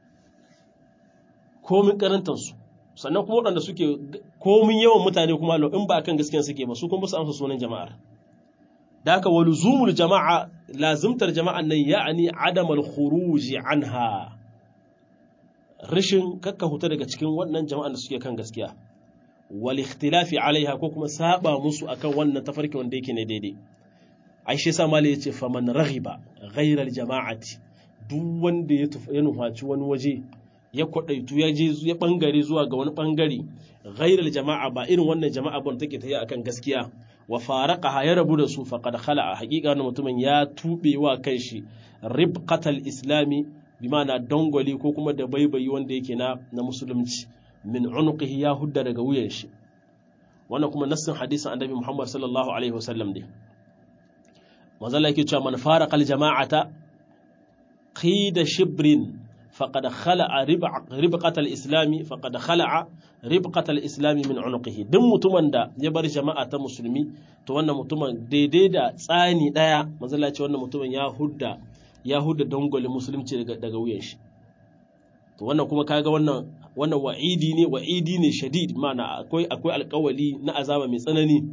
komin karantar su sannan kuma waɗanda suke komin yawan mutane kuma in ba kan gaskiya suke ba su kuma su amsa sunan jama'ar da haka wa luzumul jama'a lazimtar jama'an nan ya'ani adamal khuruji anha rashin kakka huta daga cikin wannan jama'an da suke kan gaskiya wal ikhtilafi alaiha ko kuma saba musu akan wannan tafarki wanda yake ne daidai ai shi yasa malai yace faman raghiba ghayra al jama'ati duk wanda ya ya nufaci wani waje ya kwadaitu ya je ya bangare zuwa ga wani bangare ghayra al jama'a ba irin wannan jama'a ban take tayi akan gaskiya wa faraqaha ya rabu da su faqad khala'a haqiqa wannan mutumin ya tube wa kanshi ribqatal islami bi ma'ana dangwali ko kuma da baibayi wanda yake na na musulunci min unuqihi ya hudda daga wuyan shi wannan kuma nassin hadisin annabi Muhammad sallallahu alaihi wasallam ne manzo Allah yake cewa man faraqal jama'ata qida shibrin faqad khala'a ribqatal islami faqad khala'a ribqatal islami min unuqihi duk mutumin da ya bar jama'a ta musulmi to wannan mutumin daidai da tsani daya manzo Allah ya ce wannan mutumin ya hudda ya hudda dangwalin musulunci daga daga wuyan shi to wannan kuma kaga wannan wannan wa'idi ne wa'idi ne shadid mana akwai akwai alƙawali na azaba mai tsanani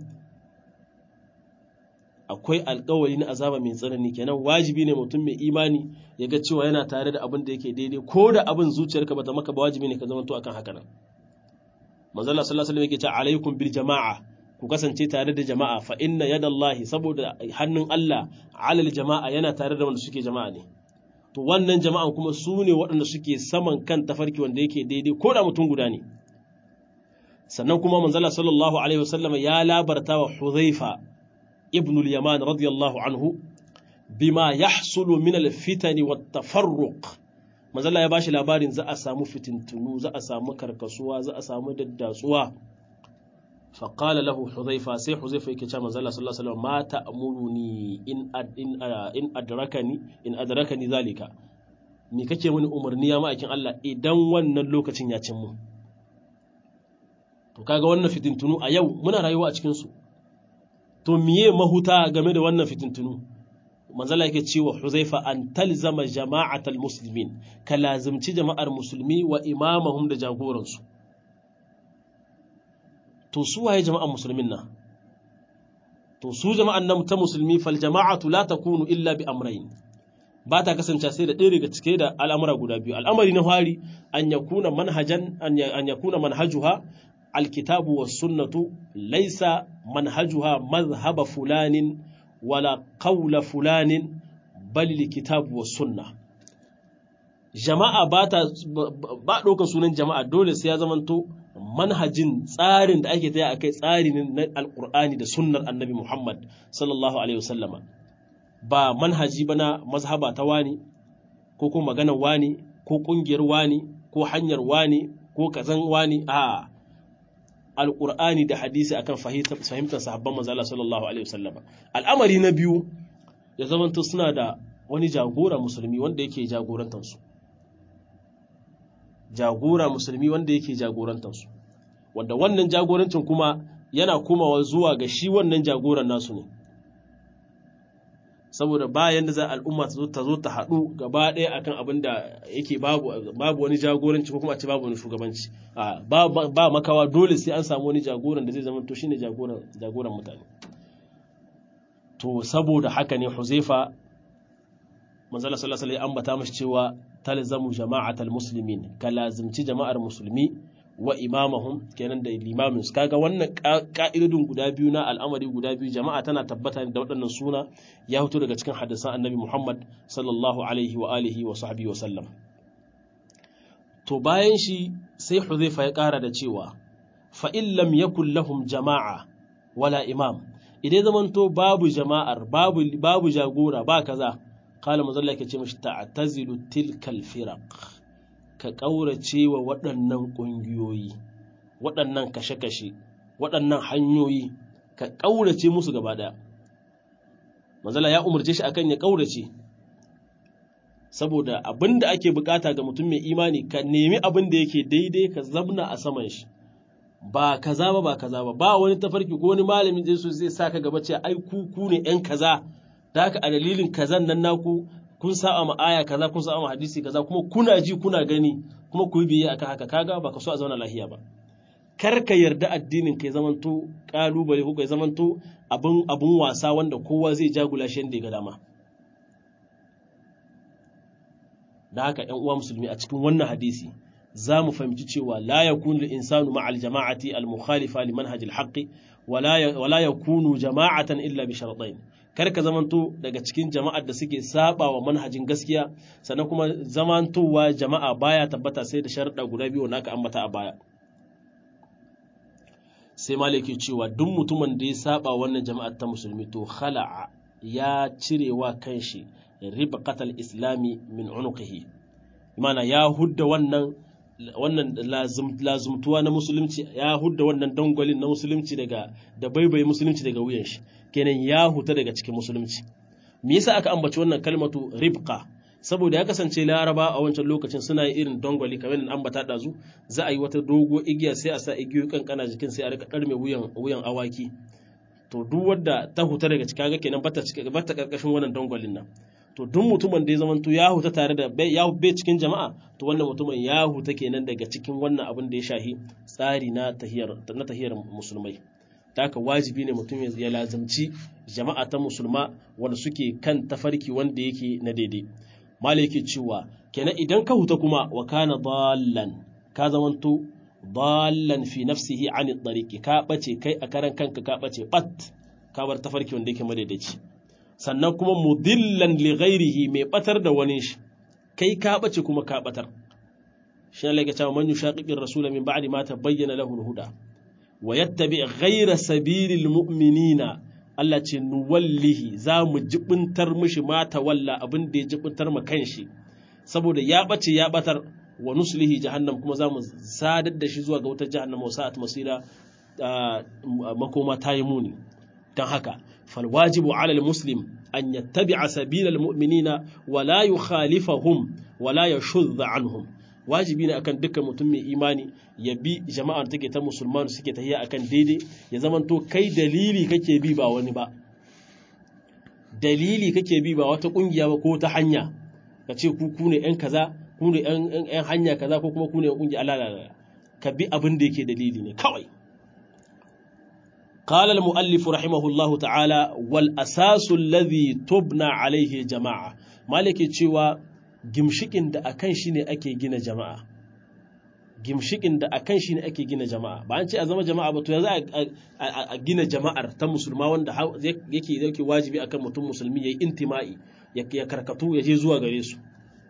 akwai alƙawali na azaba mai tsanani kenan wajibi ne mutum mai imani ya ga cewa yana tare da abin da yake daidai ko da abin zuciyarka bata maka ba wajibi ne ka zama to akan haka nan manzo Allah sallallahu alaihi wasallam yake cewa alaikum bil jama'a ku kasance tare da jama'a fa inna yadallahi saboda hannun Allah alal jama'a yana tare da wanda suke jama'a ne to wannan jama'an kuma su ne waɗanda suke saman kan tafarki wanda yake daidai ko da mutum guda ne sannan kuma manzala sallallahu alaihi wasallam ya labarta wa Hudhaifa ibn al-Yaman radiyallahu anhu bima yahsulu min al-fitan wa tafarruq manzala ya bashi labarin za a samu fitintunu za a samu karkasuwa za a samu daddatsuwa فقال له حذيفة سي حذيفة يكي كما زال صلى الله عليه وسلم ما تأمرني إن أد إن إن أدركني إن أدركني ذلك ni kake wani umarni ya ma'aikin Allah idan wannan lokacin ya cin mu to kaga wannan fitintunu a yau muna rayuwa a cikin su to miye mahuta game da wannan fitintunu manzala yake cewa Huzaifa an talzama jama'atal muslimin ka lazimci jama'ar musulmi wa imamahum da jagoransu to su waye jama'an musulmin nan to su jama'an nan ta musulmi fal jama'atu la takunu illa bi amrayn ba ta kasance sai da ɗaya daga cike da al'amura guda biyu al'amari na fari an yakuna manhajan an yakuna manhajuha alkitabu was sunnatu laysa manhajuha madhhab fulanin wala qawla fulanin bal alkitabu was sunnah jama'a ba ta ba ɗaukar sunan jama'a dole sai ya zamanto manhajin tsarin da ake taya akai tsari ne na alkur'ani da sunnar annabi Muhammad sallallahu alaihi wasallama ba manhaji ba na mazhaba ta wani ko kuma maganar wani ko kungiyar wani ko hanyar wani ko kazan wani a alkur'ani da hadisi akan fahimtar sahabban manzo Allah sallallahu alaihi wasallama al'amari na biyu ya zamanto suna da wani jagora musulmi wanda yake jagorantar su jagora musulmi wanda yake jagorantarsu wanda wannan jagorancin kuma yana komawa zuwa ga shi wannan jagoran nasu ne saboda bayan da za al'umma ta zo ta haɗu gaba ɗaya akan abin da yake babu babu wani jagoranci ko kuma a ce babu wani shugabanci ba ba makawa dole sai an samu wani jagoran da zai zama to shine jagoran jagoran mutane to saboda haka ne Huzaifa manzala sallallahu alaihi wasallam ambata mashi cewa talzamu jama'atal muslimin ka lazimci jama'ar musulmi wa imamahum kenan da limamin su kaga wannan ka'idodin guda biyu na al'amari guda biyu jama'a tana tabbata da waɗannan suna ya fito daga cikin hadisan annabi Muhammad sallallahu alaihi wa alihi wa sahbihi wa sallam to bayan shi sai Hudhaifa ya ƙara da cewa fa in lam yakul lahum jama'a wala imam idan zamanto babu jama'ar babu babu jagora ba kaza kala mazalla ke ce mashi ta'tazilu tilkal firaq ka kaurace wa waɗannan ƙungiyoyi waɗannan kashe-kashe waɗannan hanyoyi ka kaurace musu gaba ɗaya mazalla ya umarce shi akan ya kaurace saboda abinda ake bukata ga mutum mai imani ka nemi abin da yake daidai ka zamna a saman shi ba kaza ba ba kaza ba ba wani tafarki ko wani malamin jinsu zai saka gaba ce ai ku ku ne yan kaza da haka a dalilin kazan nan naku kun sa'a ma aya kaza kun sa'a ma hadisi kaza kuma kuna ji kuna gani kuma ku yi biye akan haka kaga ba ka so a zauna lahiya ba kar ka yarda addinin kai zamanto kalubale ko kai zamanto abun abun wasa wanda kowa zai jagula shi yadda ya ga dama da haka ‘yan uwa musulmi a cikin wannan hadisi za mu fahimci cewa la ya kunu insanu ma'al jama'ati al-mukhalifa li manhajil haqqi wala ya kunu jama'atan illa bi shartain kar ka zamanto daga cikin jama'ar da suke saba wa manhajin gaskiya sannan kuma zamantowa jama'a baya tabbata sai da sharuɗa guda biyu wanda aka ambata a baya sai malaki cewa duk mutumin da ya saba wannan jama'ar ta musulmi to khala'a ya cirewa kanshi ribqatal islami min unuqihi mana ya hudda wannan wannan lazumtuwa na musulunci ya hudda wannan dangwalin na musulunci daga da baibaye musulunci daga wuyan shi kenan ya huta daga cikin musulunci me yasa aka ambaci wannan kalmatu ribqa saboda ya kasance laraba a wancan lokacin suna yin irin dangwali kamar nan ambata dazu za a yi wata dogo igiya sai a sa igiyoyi kankana jikin sai a rika karme wuyan wuyan awaki to duk wanda ta huta daga cikin ga kenan bata bata karkashin wannan dangwalin nan to duk mutumin da ya zama ya huta tare da ya bai cikin jama'a to wannan mutumin ya huta kenan daga cikin wannan abin da ya shahi tsari na tahiyar na tahiyar musulmai haka wajibi ne mutum ya lazimci jama'a ta musulma wanda suke kan tafarki wanda yake na daidai malai yake cewa kenan idan ka huta kuma wa kana dallan ka zamanto dallan fi nafsihi an tariqi ka bace kai a karan kanka ka bace bat ka bar tafarki wanda yake madaidaici sannan kuma mudillan li ghairihi mai batar da wani shi kai ka bace kuma ka batar shi Allah ya ce man yushaqiqir rasula min ba'di ma tabayyana lahu al-huda wa yattabi ghayra sabilil mu'minina Allah ce nuwallihi za mu jibintar mishi mata walla abin da ya jibintar ma kanshi saboda ya bace ya batar wa nuslihi jahannam kuma za mu sadar da shi zuwa ga wutar jahannam wa sa'at masira makoma ta yi muni don haka فالواجب على المسلم أن يتبع سبيل المؤمنين ولا يخالفهم ولا يشذ عنهم wajibi ne akan dukkan mutum mai imani ya bi jama'ar take ta musulman suke tahiya akan daidai ya zamanto kai dalili kake bi ba wani ba dalili kake bi ba wata kungiya ba ko ta hanya ka ce ku ku ne yan kaza ku ne yan hanya kaza ko kuma ku ne kungiya Allah ka bi abin da yake dalili ne kawai قال المؤلف رحمه الله تعالى والأساس الذي تبنى عليه جماعة مالك cewa gimshikin da akan shi ne ake gina jama'a gimshikin da akan shi ne ake gina jama'a ba an ce a zama jama'a ba to ya za a gina jama'ar ta musulma wanda yake yake wajibi akan mutum musulmi yayi intima'i ya karkatu ya je zuwa gare su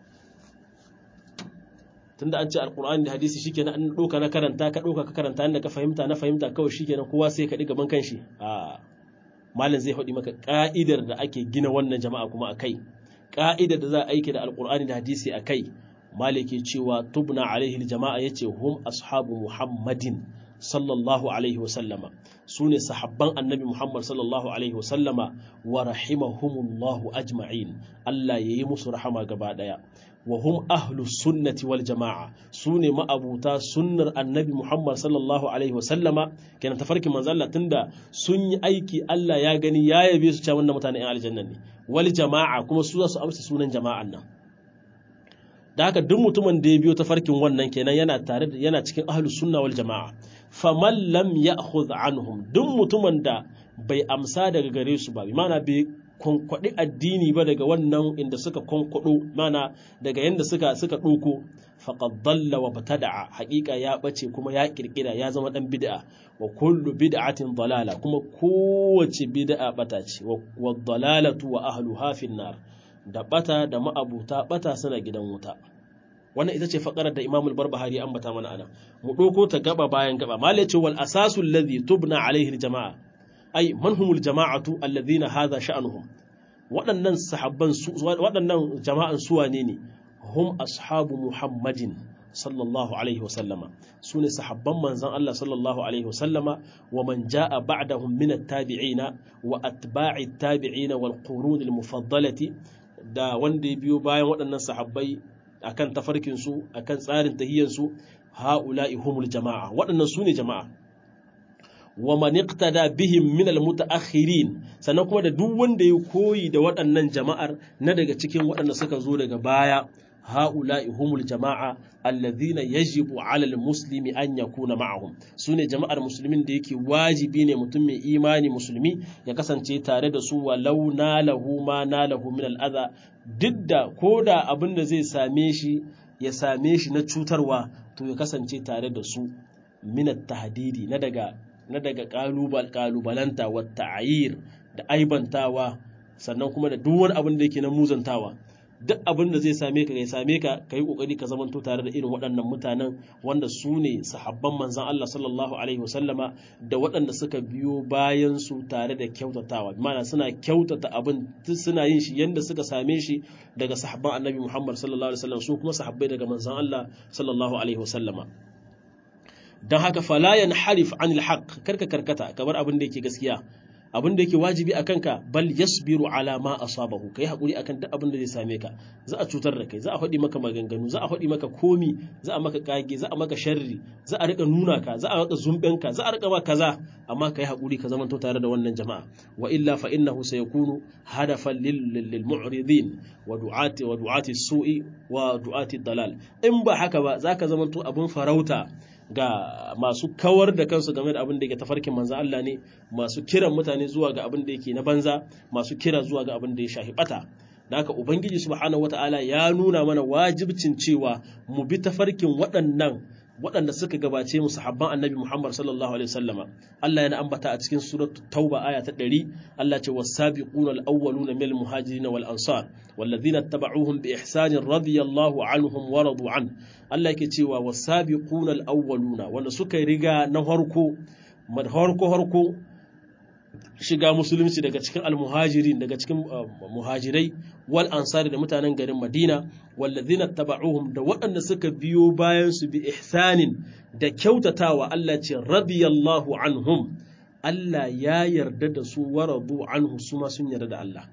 tunda an ce alkur'ani da hadisi shikenan an doka na karanta ka doka ka karanta inda ka fahimta na fahimta kawai shikenan kowa sai ka diga ban kanshi a malam zai faɗi maka ka'idar da ake gina wannan jama'a kuma akai ka'idar da za a aiki da alkur'ani da hadisi akai malike cewa tubna alaihi jama'a yace hum ashabu muhammadin sallallahu alaihi wa sallama sune sahabban annabi muhammad sallallahu alaihi wa sallama wa rahimahumullahu ajma'in Allah yayi musu rahama gaba daya wa hum ahlu sunnati wal jama'a sune ma'abuta sunnar annabi Muhammad sallallahu alaihi wasallama kenan tafarkin manzo Allah tunda sun yi aiki Allah ya gani ya yabe su cewa wannan mutane ɗan aljanna ne wal jama'a kuma su za su amsa sunan jama'an nan da haka duk mutumin da ya biyo tafarkin wannan kenan yana tare da yana cikin ahlu sunna wal jama'a faman lam ya'khudh anhum duk mutumin da bai amsa daga gare su ba bi ma'ana bai kwankwaɗi addini ba daga wannan inda suka kwankwaɗo mana daga yadda suka suka ɗoko faqad dalla wa batada'a haƙiƙa ya ɓace kuma ya ƙirƙira ya zama ɗan bid'a wa kullu bid'atin dalala kuma kowace bid'a ɓata ce wa dalalatu wa ahluha fin nar da ɓata da ma'abuta ɓata suna gidan wuta wannan ita ce faƙarar da Imam al-Barbahari ya ambata mana anan mu ɗauko ta gaba bayan gaba malai ce wal asasu alladhi tubna alaihi al-jama'a ai man humul jama'atu alladhina hadha sha'nuhum waɗannan sahabban su waɗannan jama'an su wane ne hum ashabu muhammadin sallallahu alaihi wasallama su ne sahabban manzon Allah sallallahu alaihi wasallama wa man ja'a ba'dahum min at-tabi'ina wa atba'i at-tabi'ina wal qurun al-mufaddalati da wanda ya biyo bayan waɗannan sahabbai akan tafarkin su akan tsarin tahiyyan su ha'ula'i humul jama'a waɗannan su ne jama'a wa man iqtada bihim min almutaakhirin sannan kuma da duk wanda ya koyi da waɗannan jama'ar na daga cikin waɗanda suka zo daga baya ha'ula'i humul jama'a alladhina yajibu 'ala almuslimi an yakuna ma'ahum sune jama'ar musulmin da yake wajibi ne mutum mai imani musulmi ya kasance tare da su walau nalahu ma nalahu min al'adha duk da koda abin da zai same shi ya same shi na cutarwa to ya kasance tare da su min at-tahdidi na daga na daga kalubalanta wa ta'ayir da aibantawa sannan kuma da duk wani abin da yake na muzantawa duk abin da zai same ka ya same ka ka yi kokari ka zamanto tare da irin waɗannan mutanen wanda su ne sahabban manzan Allah sallallahu alaihi wasallama da waɗanda suka biyo bayan su tare da kyautatawa mana suna kyautata abin suna yin shi yanda suka same shi daga sahabban annabi Muhammad sallallahu alaihi wasallam su kuma sahabbai daga manzan Allah sallallahu alaihi wasallama don haka falayan harif anil haq karka karkata kamar abin da yake gaskiya abin da yake wajibi a kanka bal yasbiru ala ma asabahu kai hakuri akan duk abin da zai same ka za a cutar da kai za a faɗi maka maganganu za a faɗi maka komi za a maka kage za a maka sharri za a rika nuna ka za a maka zumben ka za a rika maka kaza amma kai hakuri ka zamanto tare da wannan jama'a wa illa fa innahu sayakunu hadafan lil mu'ridin wa du'ati wa du'ati su'i wa du'ati dalal in ba haka ba zaka zamanto abin farauta ga masu kawar da kansu game da abin da yake tafarkin manzo Allah ne masu kiran mutane zuwa ga abin da yake na banza masu kira zuwa ga abin da ya shafi bata da haka ubangiji subhanahu wataala ya nuna mana wajibcin cewa mu bi tafarkin waɗannan waɗanda suka gabace mu sahabban annabi Muhammad sallallahu alaihi wasallama Allah yana ambata a cikin suratu tauba aya ta 100 Allah ce was-sabiquna al-awwaluna minal muhajirin wal ansar walladhina ittaba'uuhum bi ihsanin radiyallahu anhum wa radu an Allah yake cewa was-sabiquna al-awwaluna wanda suka riga na harko harko harko shiga musulunci daga cikin almuhajirin daga cikin muhajirai wal ansari da mutanen garin Madina wallazina taba'uhum da waɗanda suka biyo bayan su bi ihsanin da kyautatawa Allah ce radiyallahu anhum Allah ya yarda da su waradu anhu su ma sun yarda da Allah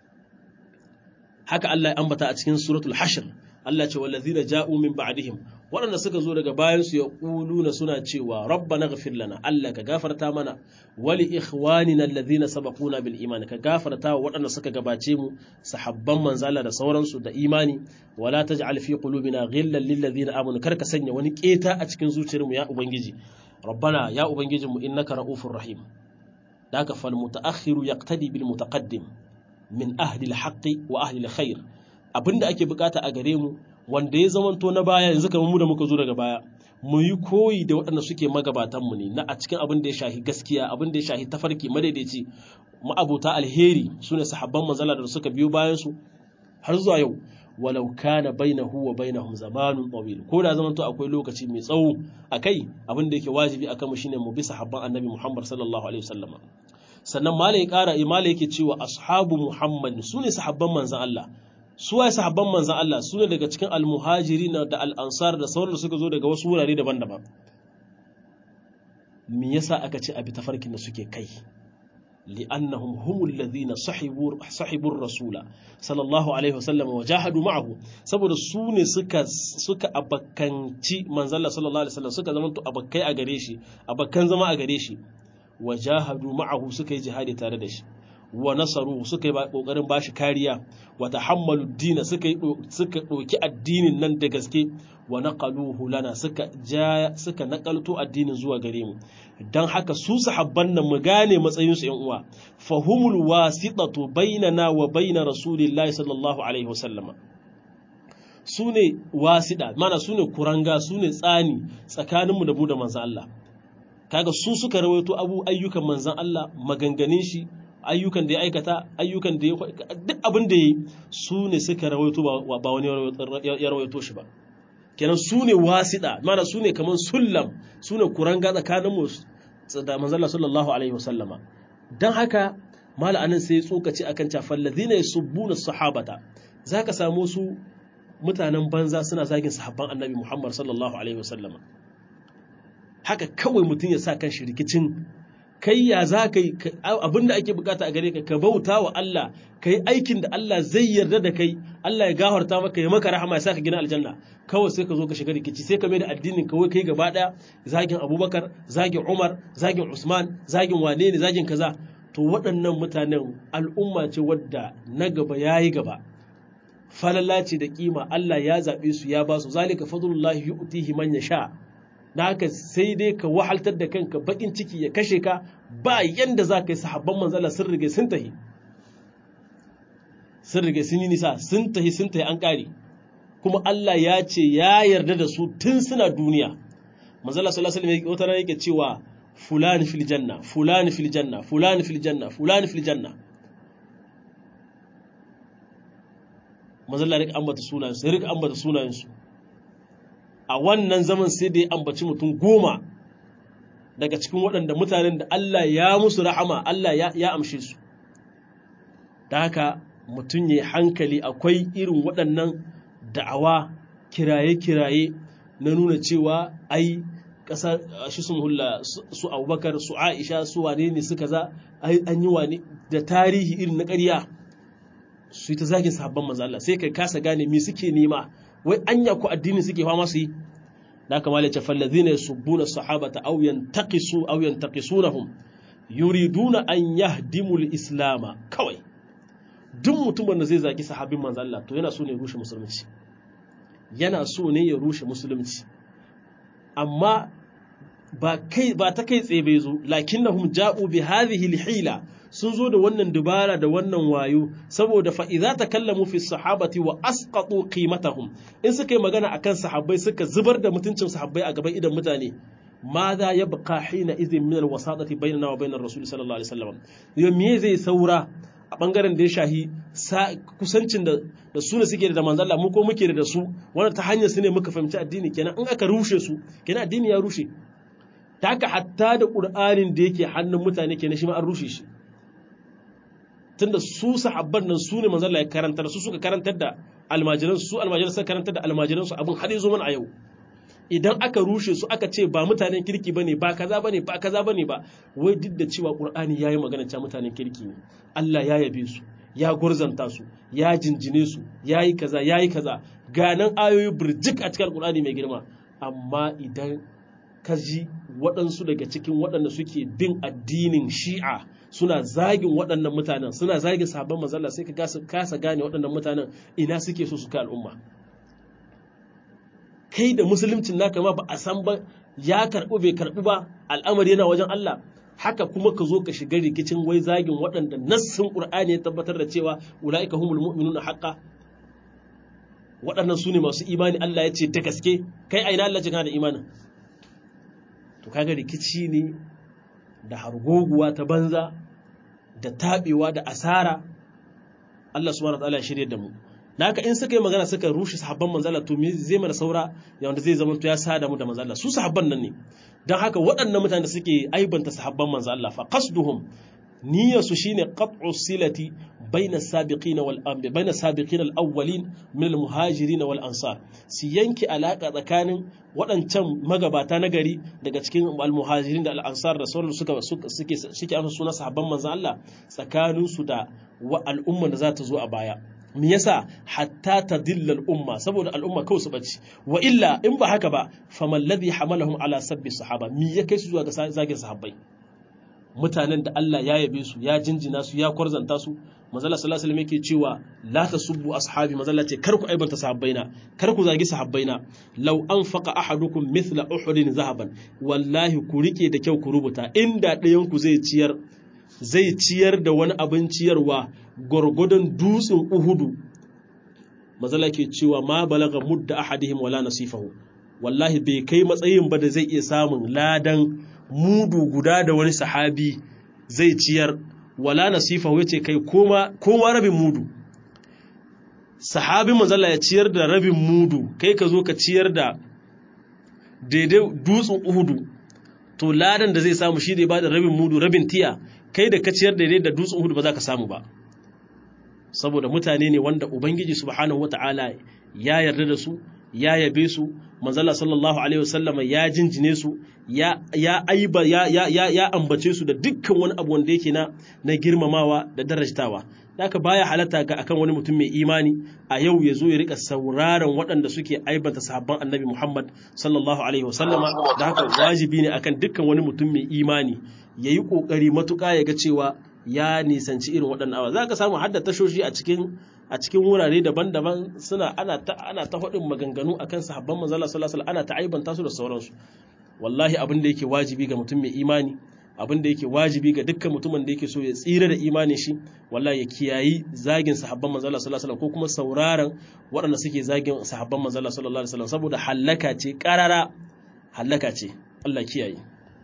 haka Allah ya ambata a cikin suratul hashr Allah ce wallazina ja'u min ba'dihim waɗanda suka zo daga bayansu ya ƙuluna suna cewa rabbana ghafir lana Allah ka gafarta mana wali ikhwanina alladhina sabaquna bil iman ka gafarta wa waɗanda suka gabace mu sahabban manzala da sauransu da imani wala taj'al fi qulubina ghillan lil ladina amanu kar ka sanya wani keta a cikin zuciyarmu ya ubangiji rabbana ya ubangijinmu innaka ra'ufur rahim daka fal mutaakhiru yaqtadi bil mutaqaddim min ahli al haqqi wa ahli al khair abinda ake bukata a gare mu wanda ya zamanto na baya yanzu kamar mu da muka zo daga baya mu yi koyi da waɗanda suke magabatanmu ne na a cikin abin da ya shahi gaskiya abin da ya shahi tafarki madaidaici ma'abuta alheri su ne sahabban manzala da suka biyo bayan su har zuwa yau walau kana bainahu wa bainahum zamanun tawil ko da zamanto akwai lokaci mai tsawo akai abin da yake wajibi akan mu shine mu bi sahabban annabi Muhammad sallallahu alaihi wasallam sannan malai kara malai yake cewa ashabu Muhammad su ne sahabban manzon Allah su waye sahabban manzan Allah su ne daga cikin almuhajiri da al'ansar da sauran da suka zo daga wasu wurare daban-daban me yasa aka ce abi tafarkin da suke kai li'annahum humul ladhina sahibu sahibur rasula sallallahu alaihi wasallam wa jahadu ma'ahu saboda su ne suka suka abakkanci manzon Allah sallallahu alaihi wasallam suka zama to abakkai a gare shi abakkan zama a gare shi wa jahadu ma'ahu suka yi jihadi tare da shi wa nasaru suka yi kokarin bashi kariya wa tahammalu dina suka yi suka doki addinin nan da gaske wa naqaluhu lana suka ja suka nakalto addinin zuwa gare mu dan haka su sahabban nan mu gane matsayin su yan uwa fahumul wasitatu bainana wa baina rasulillahi sallallahu alaihi wasallama su ne wasida mana su ne kuranga su ne tsani tsakaninmu da mu da manzan Allah kaga su suka rawaito abu ayyukan manzan Allah maganganun shi ayyukan da ya aikata ayyukan da ya duk abin da ya yi su ne suka rawaito ba wani ya rawaito shi ba kenan su ne wasiɗa mana su ne kamar sullam su ne kuranga tsakaninmu da manzala sallallahu alaihi wasallama don haka mala anan sai tsokaci akan cafan ladina yasubbuna sahabata zaka samu su mutanen banza suna zagin sahabban annabi Muhammad sallallahu alaihi wasallama haka kawai mutum ya sa kan shi rikicin kai ya za ka yi abinda ake bukata a gare ka ka bauta wa Allah ka yi aikin da Allah zai yarda da kai Allah ya gafarta maka ya maka rahama ya sa ka gina aljanna kawai sai ka zo ka shiga rikici sai ka mai da addinin kawai kai gaba daya zagin Abubakar zagin Umar zagin Usman zagin wane ne zagin kaza to waɗannan mutanen al'umma ce wadda na gaba yayi gaba falalla ce da kima Allah ya zabe su ya ba su zalika fadlullahi yu'tihi man yasha da haka sai dai ka wahaltar da kanka bakin ciki ya kashe ka ba yanda za ka yi sahabban manzala sun rige sun tahi sun rige sun yi nisa sun tahi sun tahi an ƙare kuma Allah ya ce ya yarda da su tun suna duniya manzala sallallahu alaihi wasallam wata rana yake cewa fulani fil janna fulani fil janna fulani fil janna fulani fil janna manzala rika ambata sunayensu sai rika ambata sunayensu a wannan zaman sai da ya ambaci mutum goma daga cikin waɗanda mutanen da Allah ya musu rahama Allah ya amshe su da haka mutum ya hankali akwai irin waɗannan da'awa kiraye-kiraye na nuna cewa ai ƙasa shi sun hula su abubakar su aisha su wane ne suka za ai an yi wane da tarihi irin na ƙarya su yi ta zagin sahabban manzo Allah sai kai kasa gane me suke nema wai anya ku addini suke fama su yi da kama lace fallazina yasubbuna sahabata aw yantaqisu aw yantaqisunahum yuriduna an yahdimu al-islam kawai duk mutumin da zai zaki sahabin manzo Allah to yana so ne ya rushe musulunci yana so ne ya rushe musulunci amma ba kai ba ta kai tsaye bai zo lakinnahum ja'u bi hadhihi al-hila sun zo da wannan dubara da wannan wayo saboda fa idza takallamu fi sahabati wa asqatu qimatahum in suka yi magana akan sahabbai suka zubar da mutuncin sahabbai a gaban idan mutane madha yabqa hina idhin min alwasatati bainana wa bainar rasul sallallahu alaihi wasallam yo me zai saura a bangaren da ya shahi kusancin da da su ne suke da manzo Allah mu ko muke da su wanda ta hanyar su ne muka fahimci addini kenan in aka rushe su kenan addini ya rushe ta haka hatta da qur'anin da yake hannun mutane kenan shi ma an rushe shi tunda su sahabban nan su ne manzo Allah ya karantar su suka karantar da almajiran su almajiran suka karantar da almajiran su abin har yazo mana a yau idan aka rushe su aka ce ba mutanen kirki bane ba kaza bane ba kaza bane ba wai duk da cewa qur'ani yayi magana cewa mutanen kirki ne Allah ya yabe su ya gurzanta su ya jinjine su yayi kaza yayi kaza ganan ayoyi burjik a cikin qur'ani mai girma amma idan ka ji waɗansu daga cikin waɗanda suke bin addinin shi'a suna zagin waɗannan mutanen suna zagin sahabban mazalla sai ka kasa gane waɗannan mutanen ina suke so su kai al'umma kai da musuluncin naka ma ba a san ba ya karɓi bai karɓi ba al'amari yana wajen Allah haka kuma ka zo ka shiga rikicin wai zagin waɗanda nassin Qur'ani ya tabbatar da cewa ulaika humul mu'minuna haqqa waɗannan su ne masu imani Allah ya ce da gaske kai aina Allah ce kana da imanin to kaga rikici ne da hargoguwa ta banza da taɓewa da asara Allah subhanahu wataala ya shirye da mu da haka in suka yi magana suka rushe sahabban manzala to me zai mana saura ya wanda zai zama to ya sada mu da manzala su sahabban nan ne dan haka waɗannan mutane da suke aibanta sahabban manzo Allah fa qasduhum niyyarsu shine qat'u silati baina sabiqina wal anbi baina sabiqina al awwalin min al muhajirin wal ansar su yanke alaka tsakanin waɗancan magabata na gari daga cikin al muhajirin da al ansar da sauran suka suke suke amsa suna sahabban manzon Allah tsakanin su da wa al'umma da za ta zo a baya me yasa hatta tadilla al-umma saboda al'umma kawai su bace wa illa in ba haka ba faman ladhi hamalahum ala sabbi sahaba me ya kai su zuwa ga zagin sahabbai mutanen da Allah ya yabe su ya jinjina su ya kwarzanta su manzala sallallahu alaihi yake cewa la tasubbu ashabi manzala ce kar ku aibanta sahabbaina kar ku zagi sahabbaina law anfaqa ahadukum mithla uhudin zahaban wallahi ku rike da kyau ku rubuta inda ɗayan ku zai ciyar zai ciyar da wani abin ciyarwa gwargwadon dutsen uhudu manzala ke cewa ma balaga mudda ahadihim wala nasifahu wallahi bai kai matsayin ba da zai iya samun ladan mudu guda da wani sahabi zai ciyar wala nasifa yace kai koma koma rabin mudu sahabin manzala ya ciyar da rabin mudu kai ka zo ka ciyar da daidai dutsen uhudu to ladan da zai samu shi da ba da rabin mudu rabin tiya kai da ka ciyar daidai da dutsen uhudu ba za ka samu ba saboda mutane ne wanda ubangiji subhanahu wata'ala ya yarda da su ya yabe su manzala sallallahu alaihi wasallama ya jinjine su ya ya aiba ya ya ya ambace su da dukkan wani abu wanda yake na na girmamawa da darajtawa haka baya halatta ga akan wani mutum mai imani a yau ya zo ya rika sauraron waɗanda suke aibanta sahabban annabi Muhammad sallallahu alaihi wasallama da haka wajibi ne akan dukkan wani mutum mai imani yayi kokari matuƙa ya ga cewa ya nisanci irin waɗannan awa za ka samu hadda tashoshi a cikin a cikin wurare daban-daban suna ana ta ana ta faɗin maganganu akan sahabban manzo Allah sallallahu alaihi ana ta aibanta su da sauransu wallahi abin da yake wajibi ga mutum mai imani abin da yake wajibi ga dukkan mutumin da yake so ya tsira da imanin shi wallahi ya kiyayi zagin sahabban manzo Allah sallallahu alaihi ko kuma sauraron waɗanda suke zagin sahabban manzo Allah sallallahu alaihi wasallam saboda halaka ce karara halaka ce Allah kiyaye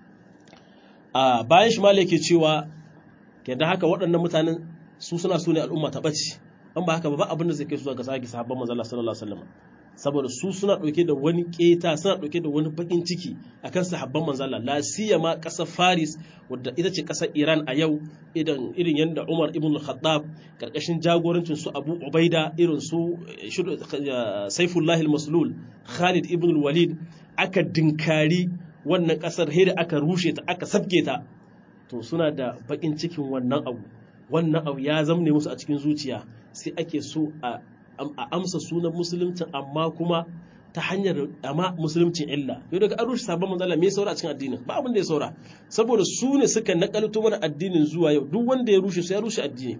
a bayan shi malai yake cewa kenan haka waɗannan mutanen su suna so ne al'umma ta ɓace an ba haka ba abin da zai kai su ga sake sahabban manzo Allah sallallahu alaihi wasallam saboda su suna ɗauke da wani keta suna ɗauke da wani bakin ciki akan sahabban manzo Allah la siyama ƙasar Faris wadda ita ce ƙasar Iran a yau idan irin yanda Umar ibn Khattab karkashin jagorancin su Abu Ubaida irin su Saifullah al-Maslul Khalid ibn al-Walid aka dinkari wannan ƙasar hira aka rushe ta aka sabke ta to suna da bakin cikin wannan abu wannan abu ya zamne musu a cikin zuciya sai ake so a amsa sunan musulunci amma kuma ta hanyar amma musuluncin illa yau daga an rushe sabon manzala me saura a cikin addinin ba abin da ya saura saboda su ne suka nakalto mana addinin zuwa yau duk wanda ya rushe su ya rushe addini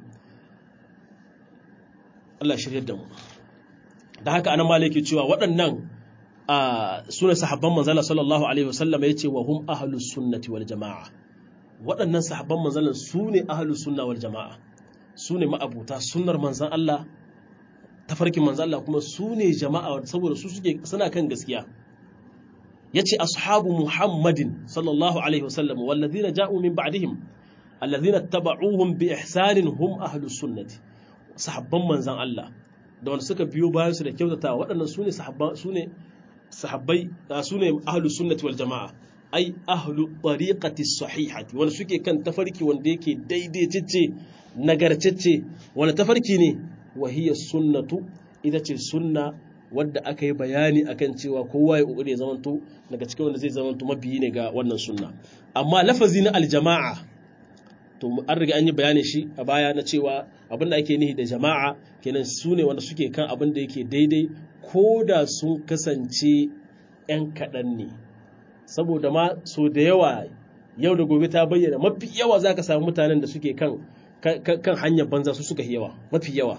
Allah shirya da mu da haka anan malaki cewa waɗannan suna sahabban manzala sallallahu alaihi wasallam ya ce wa hum ahlus sunnati wal jama'a waɗannan sahabban manzalan su ne ahalus sunna wal jama'a su ne ma'abuta sunnar manzan Allah tafarkin manzan Allah kuma su ne jama'a saboda su suke suna kan gaskiya yace ashabu muhammadin sallallahu alaihi wasallam wallazina ja'u min ba'dihim allazina tabauhum bi ihsanin hum ahlus sunnati sahabban manzan Allah da wanda suka biyo bayan su da kyautatawa waɗannan su ne sahabban su ne sahabbai su ne ahlus sunnati wal jama'a ai ahlu tariqati sahihati wanda suke kan tafarki wanda yake daidaitacce nagartacce wanda tafarki ne wahiya sunnatu ita ce sunna wadda aka yi bayani akan cewa kowa ya kokari ya zamanto daga cikin wanda zai zamanto mabiyi ne ga wannan sunna amma lafazi na aljama'a to an riga an yi bayani shi a baya na cewa abin da ake nihi da jama'a kenan su ne wanda suke kan abin da yake daidai ko da sun kasance 'yan kaɗan ne saboda ma so da yawa yau da gobe ta bayyana mafi yawa za ka samu mutanen da suke kan kan hanyar banza su suka yawa mafi yawa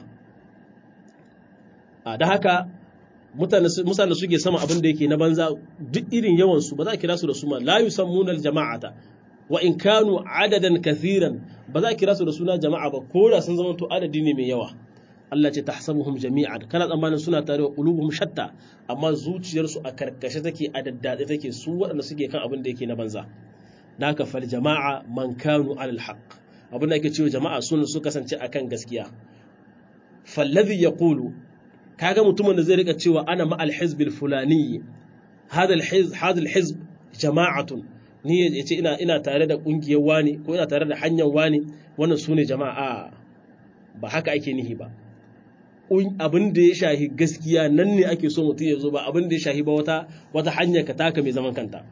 a da haka mutane da suke sama abin da yake na banza duk irin yawansu ba za a kira su da su ma la yusammuna jama'ata wa in kanu adadan kathiran ba za a kira su da suna jama'a ba ko da sun zama to adadi ne mai yawa Allah ce tahsabuhum jami'an kana tsammanin suna tare wa qulubuhum shatta amma zuciyarsu a karkashe take a daddade take su waɗanda suke kan abin da yake na banza naka fal jama'a man kanu alal haqq abin da ake cewa jama'a sun su kasance akan gaskiya fallazi yaqulu kaga mutumin da zai rika cewa ana ma al hizb al fulani hada al hizb hada al hizb jama'atun ni yace ina ina tare da kungiyar wani ko ina tare da hanyar wani wannan sune jama'a ba haka ake nihi ba abin da ya shahi gaskiya nan ne ake so mutum ya zo ba abin da ya shahi ba wata wata hanya ka taka mai zaman kanta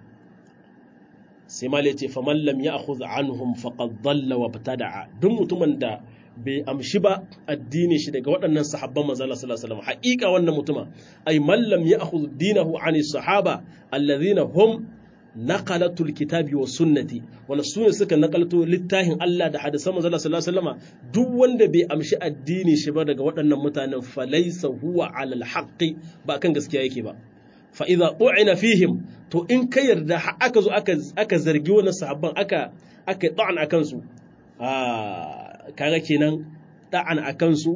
sai mal ya ce faman lam ya'khudh anhum faqad dhalla wa btada'a duk mutumin da bai amshi ba addini shi daga waɗannan sahabban manzo Allah sallallahu alaihi wasallam haƙiƙa wannan mutuma ay man lam ya'khudh dinahu ani sahaba alladhina hum naqalatul kitabi wa sunnati wala sune suka nakalto littafin Allah da hadisan manzo Allah sallallahu alaihi wasallam duk wanda bai amshi addini shi ba daga waɗannan mutanen falaysa huwa alal haqqi ba kan gaskiya yake ba fa idza tu'ina fihim to in ka yarda aka zo aka aka zargi wannan sahabban aka aka ta'an akan su ah kaga kenan ta'an akan su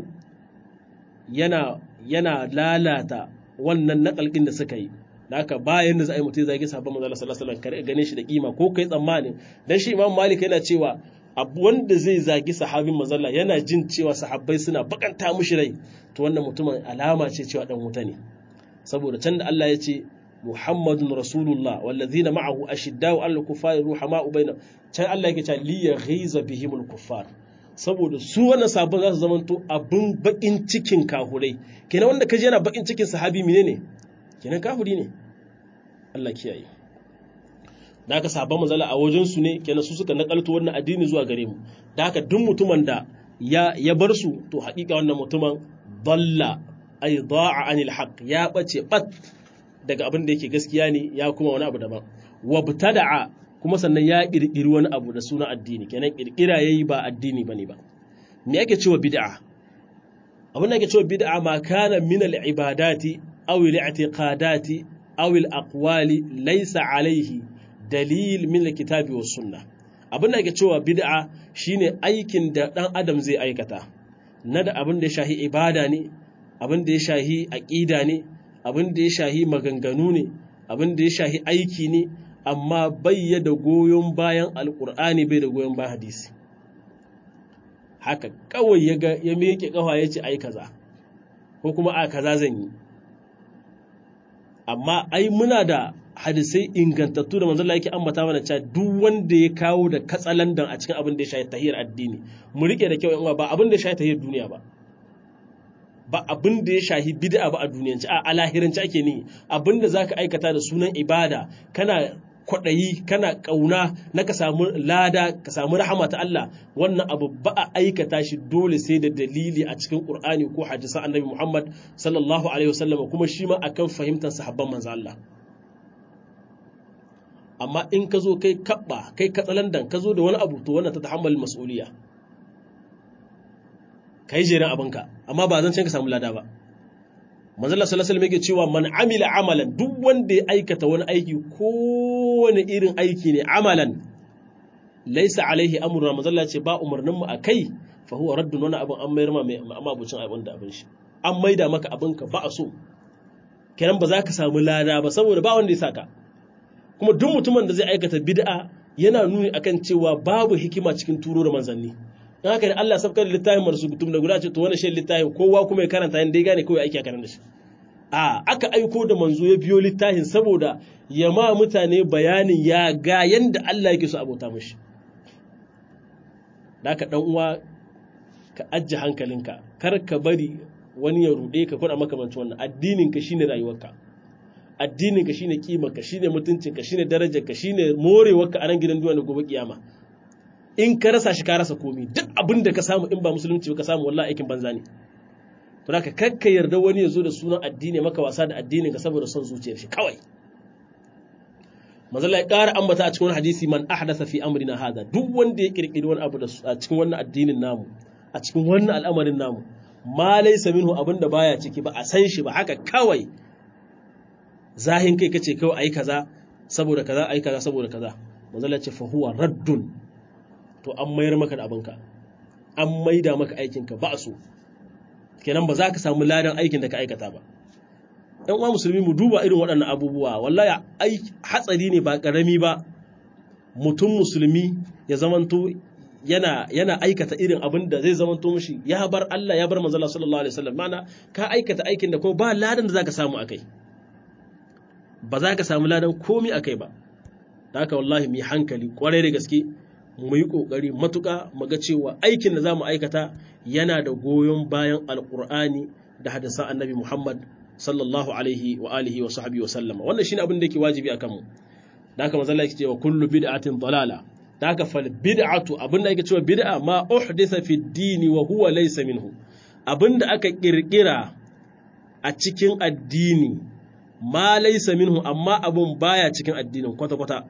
yana yana lalata wannan nakalkin da suka yi da haka bayan da za a yi mutum zagi sahabban manzo sallallahu alaihi wasallam kare ganin shi da kima ko kai tsammani dan shi Imam Malik yana cewa abu wanda zai zagi sahabin manzo yana jin cewa sahabbai suna bakanta mushi rai to wannan mutumin alama ce cewa dan wuta ne saboda can da Allah ya ce Muhammadun Rasulullah wallazina ma'ahu ashiddau 'alal kuffari ruhama'u bainahum can Allah yake cewa li yaghiza bihimul kuffar saboda su wannan sabon za su zamanto abin bakin cikin kahurai kenan wanda kaje yana bakin cikin sahabi menene kenan kafiri ne Allah kiyaye da haka sabon manzala a wajen su ne kenan su suka nakalto wannan addini zuwa gare mu da haka duk mutumin da ya ya bar su to haƙiƙa wannan mutumin dalla ay da'a anil haqq ya bace bat daga abin da yake gaskiya ne ya kuma wani abu daban wabtada'a kuma sannan ya kirkiri wani abu da suna addini kenan kirkira yayi ba addini bane ba me yake cewa bid'a abin da yake cewa bid'a ma kana min al ibadati aw al i'tiqadati aw al aqwali laysa alayhi dalil min al kitabi was sunnah abin da yake cewa bid'a shine aikin da dan adam zai aikata na da abin da ya shahi ibada ne abin da ya shahi aqida ne abin da ya shahi maganganu ne abin da ya shahi aiki ne amma bai da goyon bayan alkur'ani bai da goyon bayan hadisi haka kawai ya ga ya miƙe ƙafa ya ce ai kaza ko kuma a kaza zan yi amma ai muna da hadisai ingantattu da manzon Allah yake ambata mana cewa duk wanda ya kawo da katsalandan a cikin abin da ya shahi tahiyar addini mu rike da kyau yan ba abin da ya shahi tahiyar duniya ba ba abin da ya shahi bid'a ba a duniyanci a alahiranci ake ni abin da zaka aikata da sunan ibada kana kwaɗayi kana ƙauna na ka samu lada ka samu rahama ta Allah wannan abu ba a aikata shi dole sai da dalili a cikin Qur'ani ko hadisan Annabi Muhammad sallallahu alaihi wasallam kuma shi ma akan fahimtar sahabban manzo Allah amma in ka zo kai kabba kai katsalandan ka zo da wani abu to wannan ta tahammal mas'uliyya kai jerin abinka amma ba zan ka samu lada ba manzala sallallahu alaihi yake cewa man amila amalan duk wanda ya aikata wani aiki kowane irin aiki ne amalan laisa alaihi amruna manzala ce ba umarnin mu akai fa huwa raddun wani abin an mayar ma mai abucin abin da abin shi an maida maka abinka ba a so kenan ba za ka samu lada ba saboda ba wanda ya saka kuma duk mutumin da zai aikata bid'a yana nuni akan cewa babu hikima cikin turo da manzanni in haka ne Allah sabkar littafin marsu gutum da guda ce to wani shan littafin kowa kuma ya karanta yadda ya gane kawai aiki a karanta shi a aka aiko da manzo ya biyo littafin saboda ya ma mutane bayanin ya ga yanda Allah yake so abota mishi da ka dan uwa ka ajje hankalinka kar ka bari wani ya rude ka kuna makamancin wannan addinin ka shine rayuwarka addinin ka shine kimarka shine mutuncinka shine darajarka shine morewarka a nan gidan duniya da gobe kiyama in ka rasa shi ka rasa komi duk abin da ka samu in ba musulunci ba ka samu wallahi aikin banza ne to da ka kakka yarda wani ya zo da sunan addini maka wasa da addinin ka saboda son zuciyar shi kawai manzala ya ƙara ambata a cikin wani hadisi man ahdasa fi amrina hada duk wanda ya kirkiri wani abu a cikin wannan addinin namu a cikin wannan al'amarin namu ma laysa minhu abin da baya ciki ba a san shi ba haka kawai zahin kai kace kawai ayi kaza saboda kaza ayi kaza saboda kaza manzala ce fa huwa raddun to an mayar maka da abinka an maida maka aikinka ba so kenan ba za ka samu ladan aikin da ka aikata ba ɗan uwa musulmi mu duba irin waɗannan abubuwa wallahi hatsari ne ba ƙarami ba mutum musulmi ya zamanto yana yana aikata irin abin da zai zamanto mishi ya bar Allah ya bar manzala sallallahu alaihi wasallam mana ka aikata aikin da kuma ba ladan da zaka samu akai ba za ka samu ladan komi akai ba haka wallahi mu yi hankali kwarai da gaske mu yi ƙoƙari matuƙa mu ga cewa aikin da za mu aikata yana da goyon bayan alƙur'ani da hadisan annabi muhammad sallallahu alaihi wa alihi wa sahbihi wa sallama wannan shine abin da yake wajibi akan mu da haka manzo Allah yake cewa kullu bid'atin dalala da haka fal bid'atu abin da yake cewa bid'a ma uhditha fi dini wa huwa laysa minhu abin da aka kirkira a cikin addini ma laysa minhu amma abun baya cikin addinin kwata kwata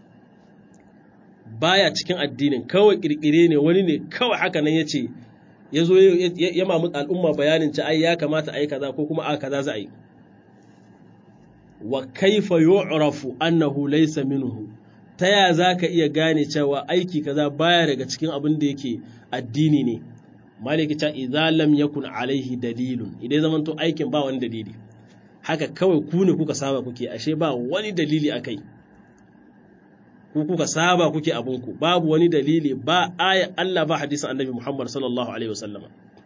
baya cikin addinin kawai kirkire ne wani ne kawai haka nan yace ya zo ya mamu al'umma bayanin ci ai ya kamata a yi kaza ko kuma a kaza za a yi wa kaifa yu'rafu annahu laysa minhu ta ya zaka iya gane cewa aiki kaza baya daga cikin abin da yake addini ne maliki ta idza lam yakun alaihi dalilun idan zaman to aikin ba wani dalili haka kawai ku ne kuka saba kuke ashe ba wani dalili akai ku kuka saba kuke abinku babu wani dalili ba aya Allah ba hadisin annabi Muhammad sallallahu alaihi wasallam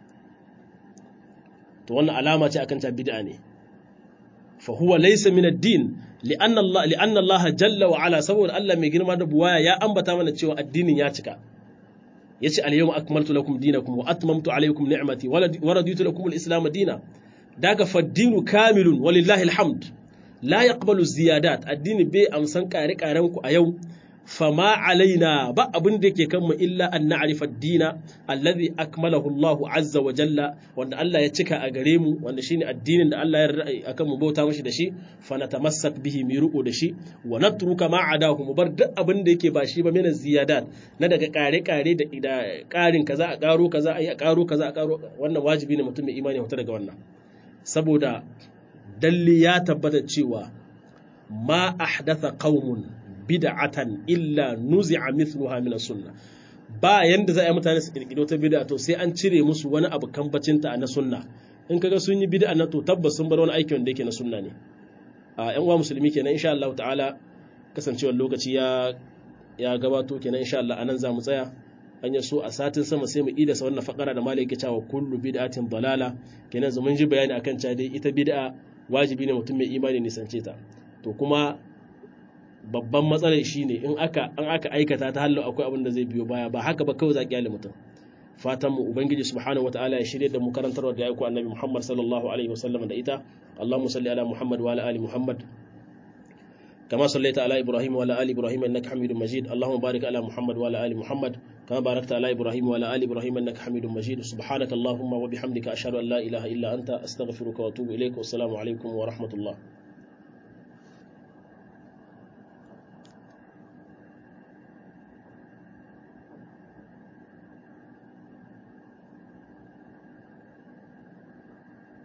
to wannan alama ce akan ta bid'a ne fa huwa laysa min ad-din li'anna Allah li'anna Allah jalla wa ala saboda Allah mai girma da buwaya ya ambata mana cewa addinin ya cika yace al-yawma akmaltu lakum dinakum wa atmamtu alaykum ni'mati wa raditu lakum al-islam dinan daga fa dinu kamilun walillahi alhamd la yaqbalu ziyadat addini bai amsan kare-karen ku a yau fama alaina ba abin da yake kanmu illa an na'rifa ad-dina allazi akmalahu Allah azza wa jalla wanda Allah ya cika a gare mu wanda shine addinin da Allah ya rada akan mu bauta mashi da shi fa natamassak bihi mi ruko da shi wa natruka ma adahu mu bar duk abin da yake ba shi ba mina ziyadat na daga kare kare da da karin kaza a karo kaza ai a karo kaza a karo wannan wajibi ne mutum mai imani ya daga wannan saboda dalli ya tabbata cewa ma ahdatha qaumun bid'atan illa nuzi'a mithluha min as-sunnah ba yanda za a yi mutane su kirkiro ta bid'a to sai an cire musu wani abu kambacin ta na sunna in kaga sun yi bid'a na to tabbas sun bar wani aiki wanda yake na sunna ne a yan uwa musulmi kenan insha Allah ta'ala kasancewar lokaci ya ya gabato kenan insha Allah anan za mu tsaya an yi so a satin sama sai mu ida sa wannan fakara da malai yake cewa kullu bid'atin dalala kenan mun ji bayani akan cewa dai ita bid'a wajibi ne mutum mai imani nisance ta to kuma babban matsalar shi ne in aka an aka aikata ta hallo akwai abin da zai biyo baya ba haka ba kawai za ki mutum fatan mu ubangiji subhanahu wataala ya shirye da mu karantarwa da aiko annabi Muhammad sallallahu alaihi wasallam da ita Allahumma salli ala Muhammad wa ala ali Muhammad كما صليت على إبراهيم وعلى آل إبراهيم إنك حميد مجيد اللهم بارك على محمد وعلى آل محمد كما باركت على إبراهيم وعلى آل إبراهيم إنك حميد مجيد سبحانك اللهم وبحمدك أشهد أن لا إله إلا أنت أستغفرك وأتوب إليك والسلام عليكم ورحمة الله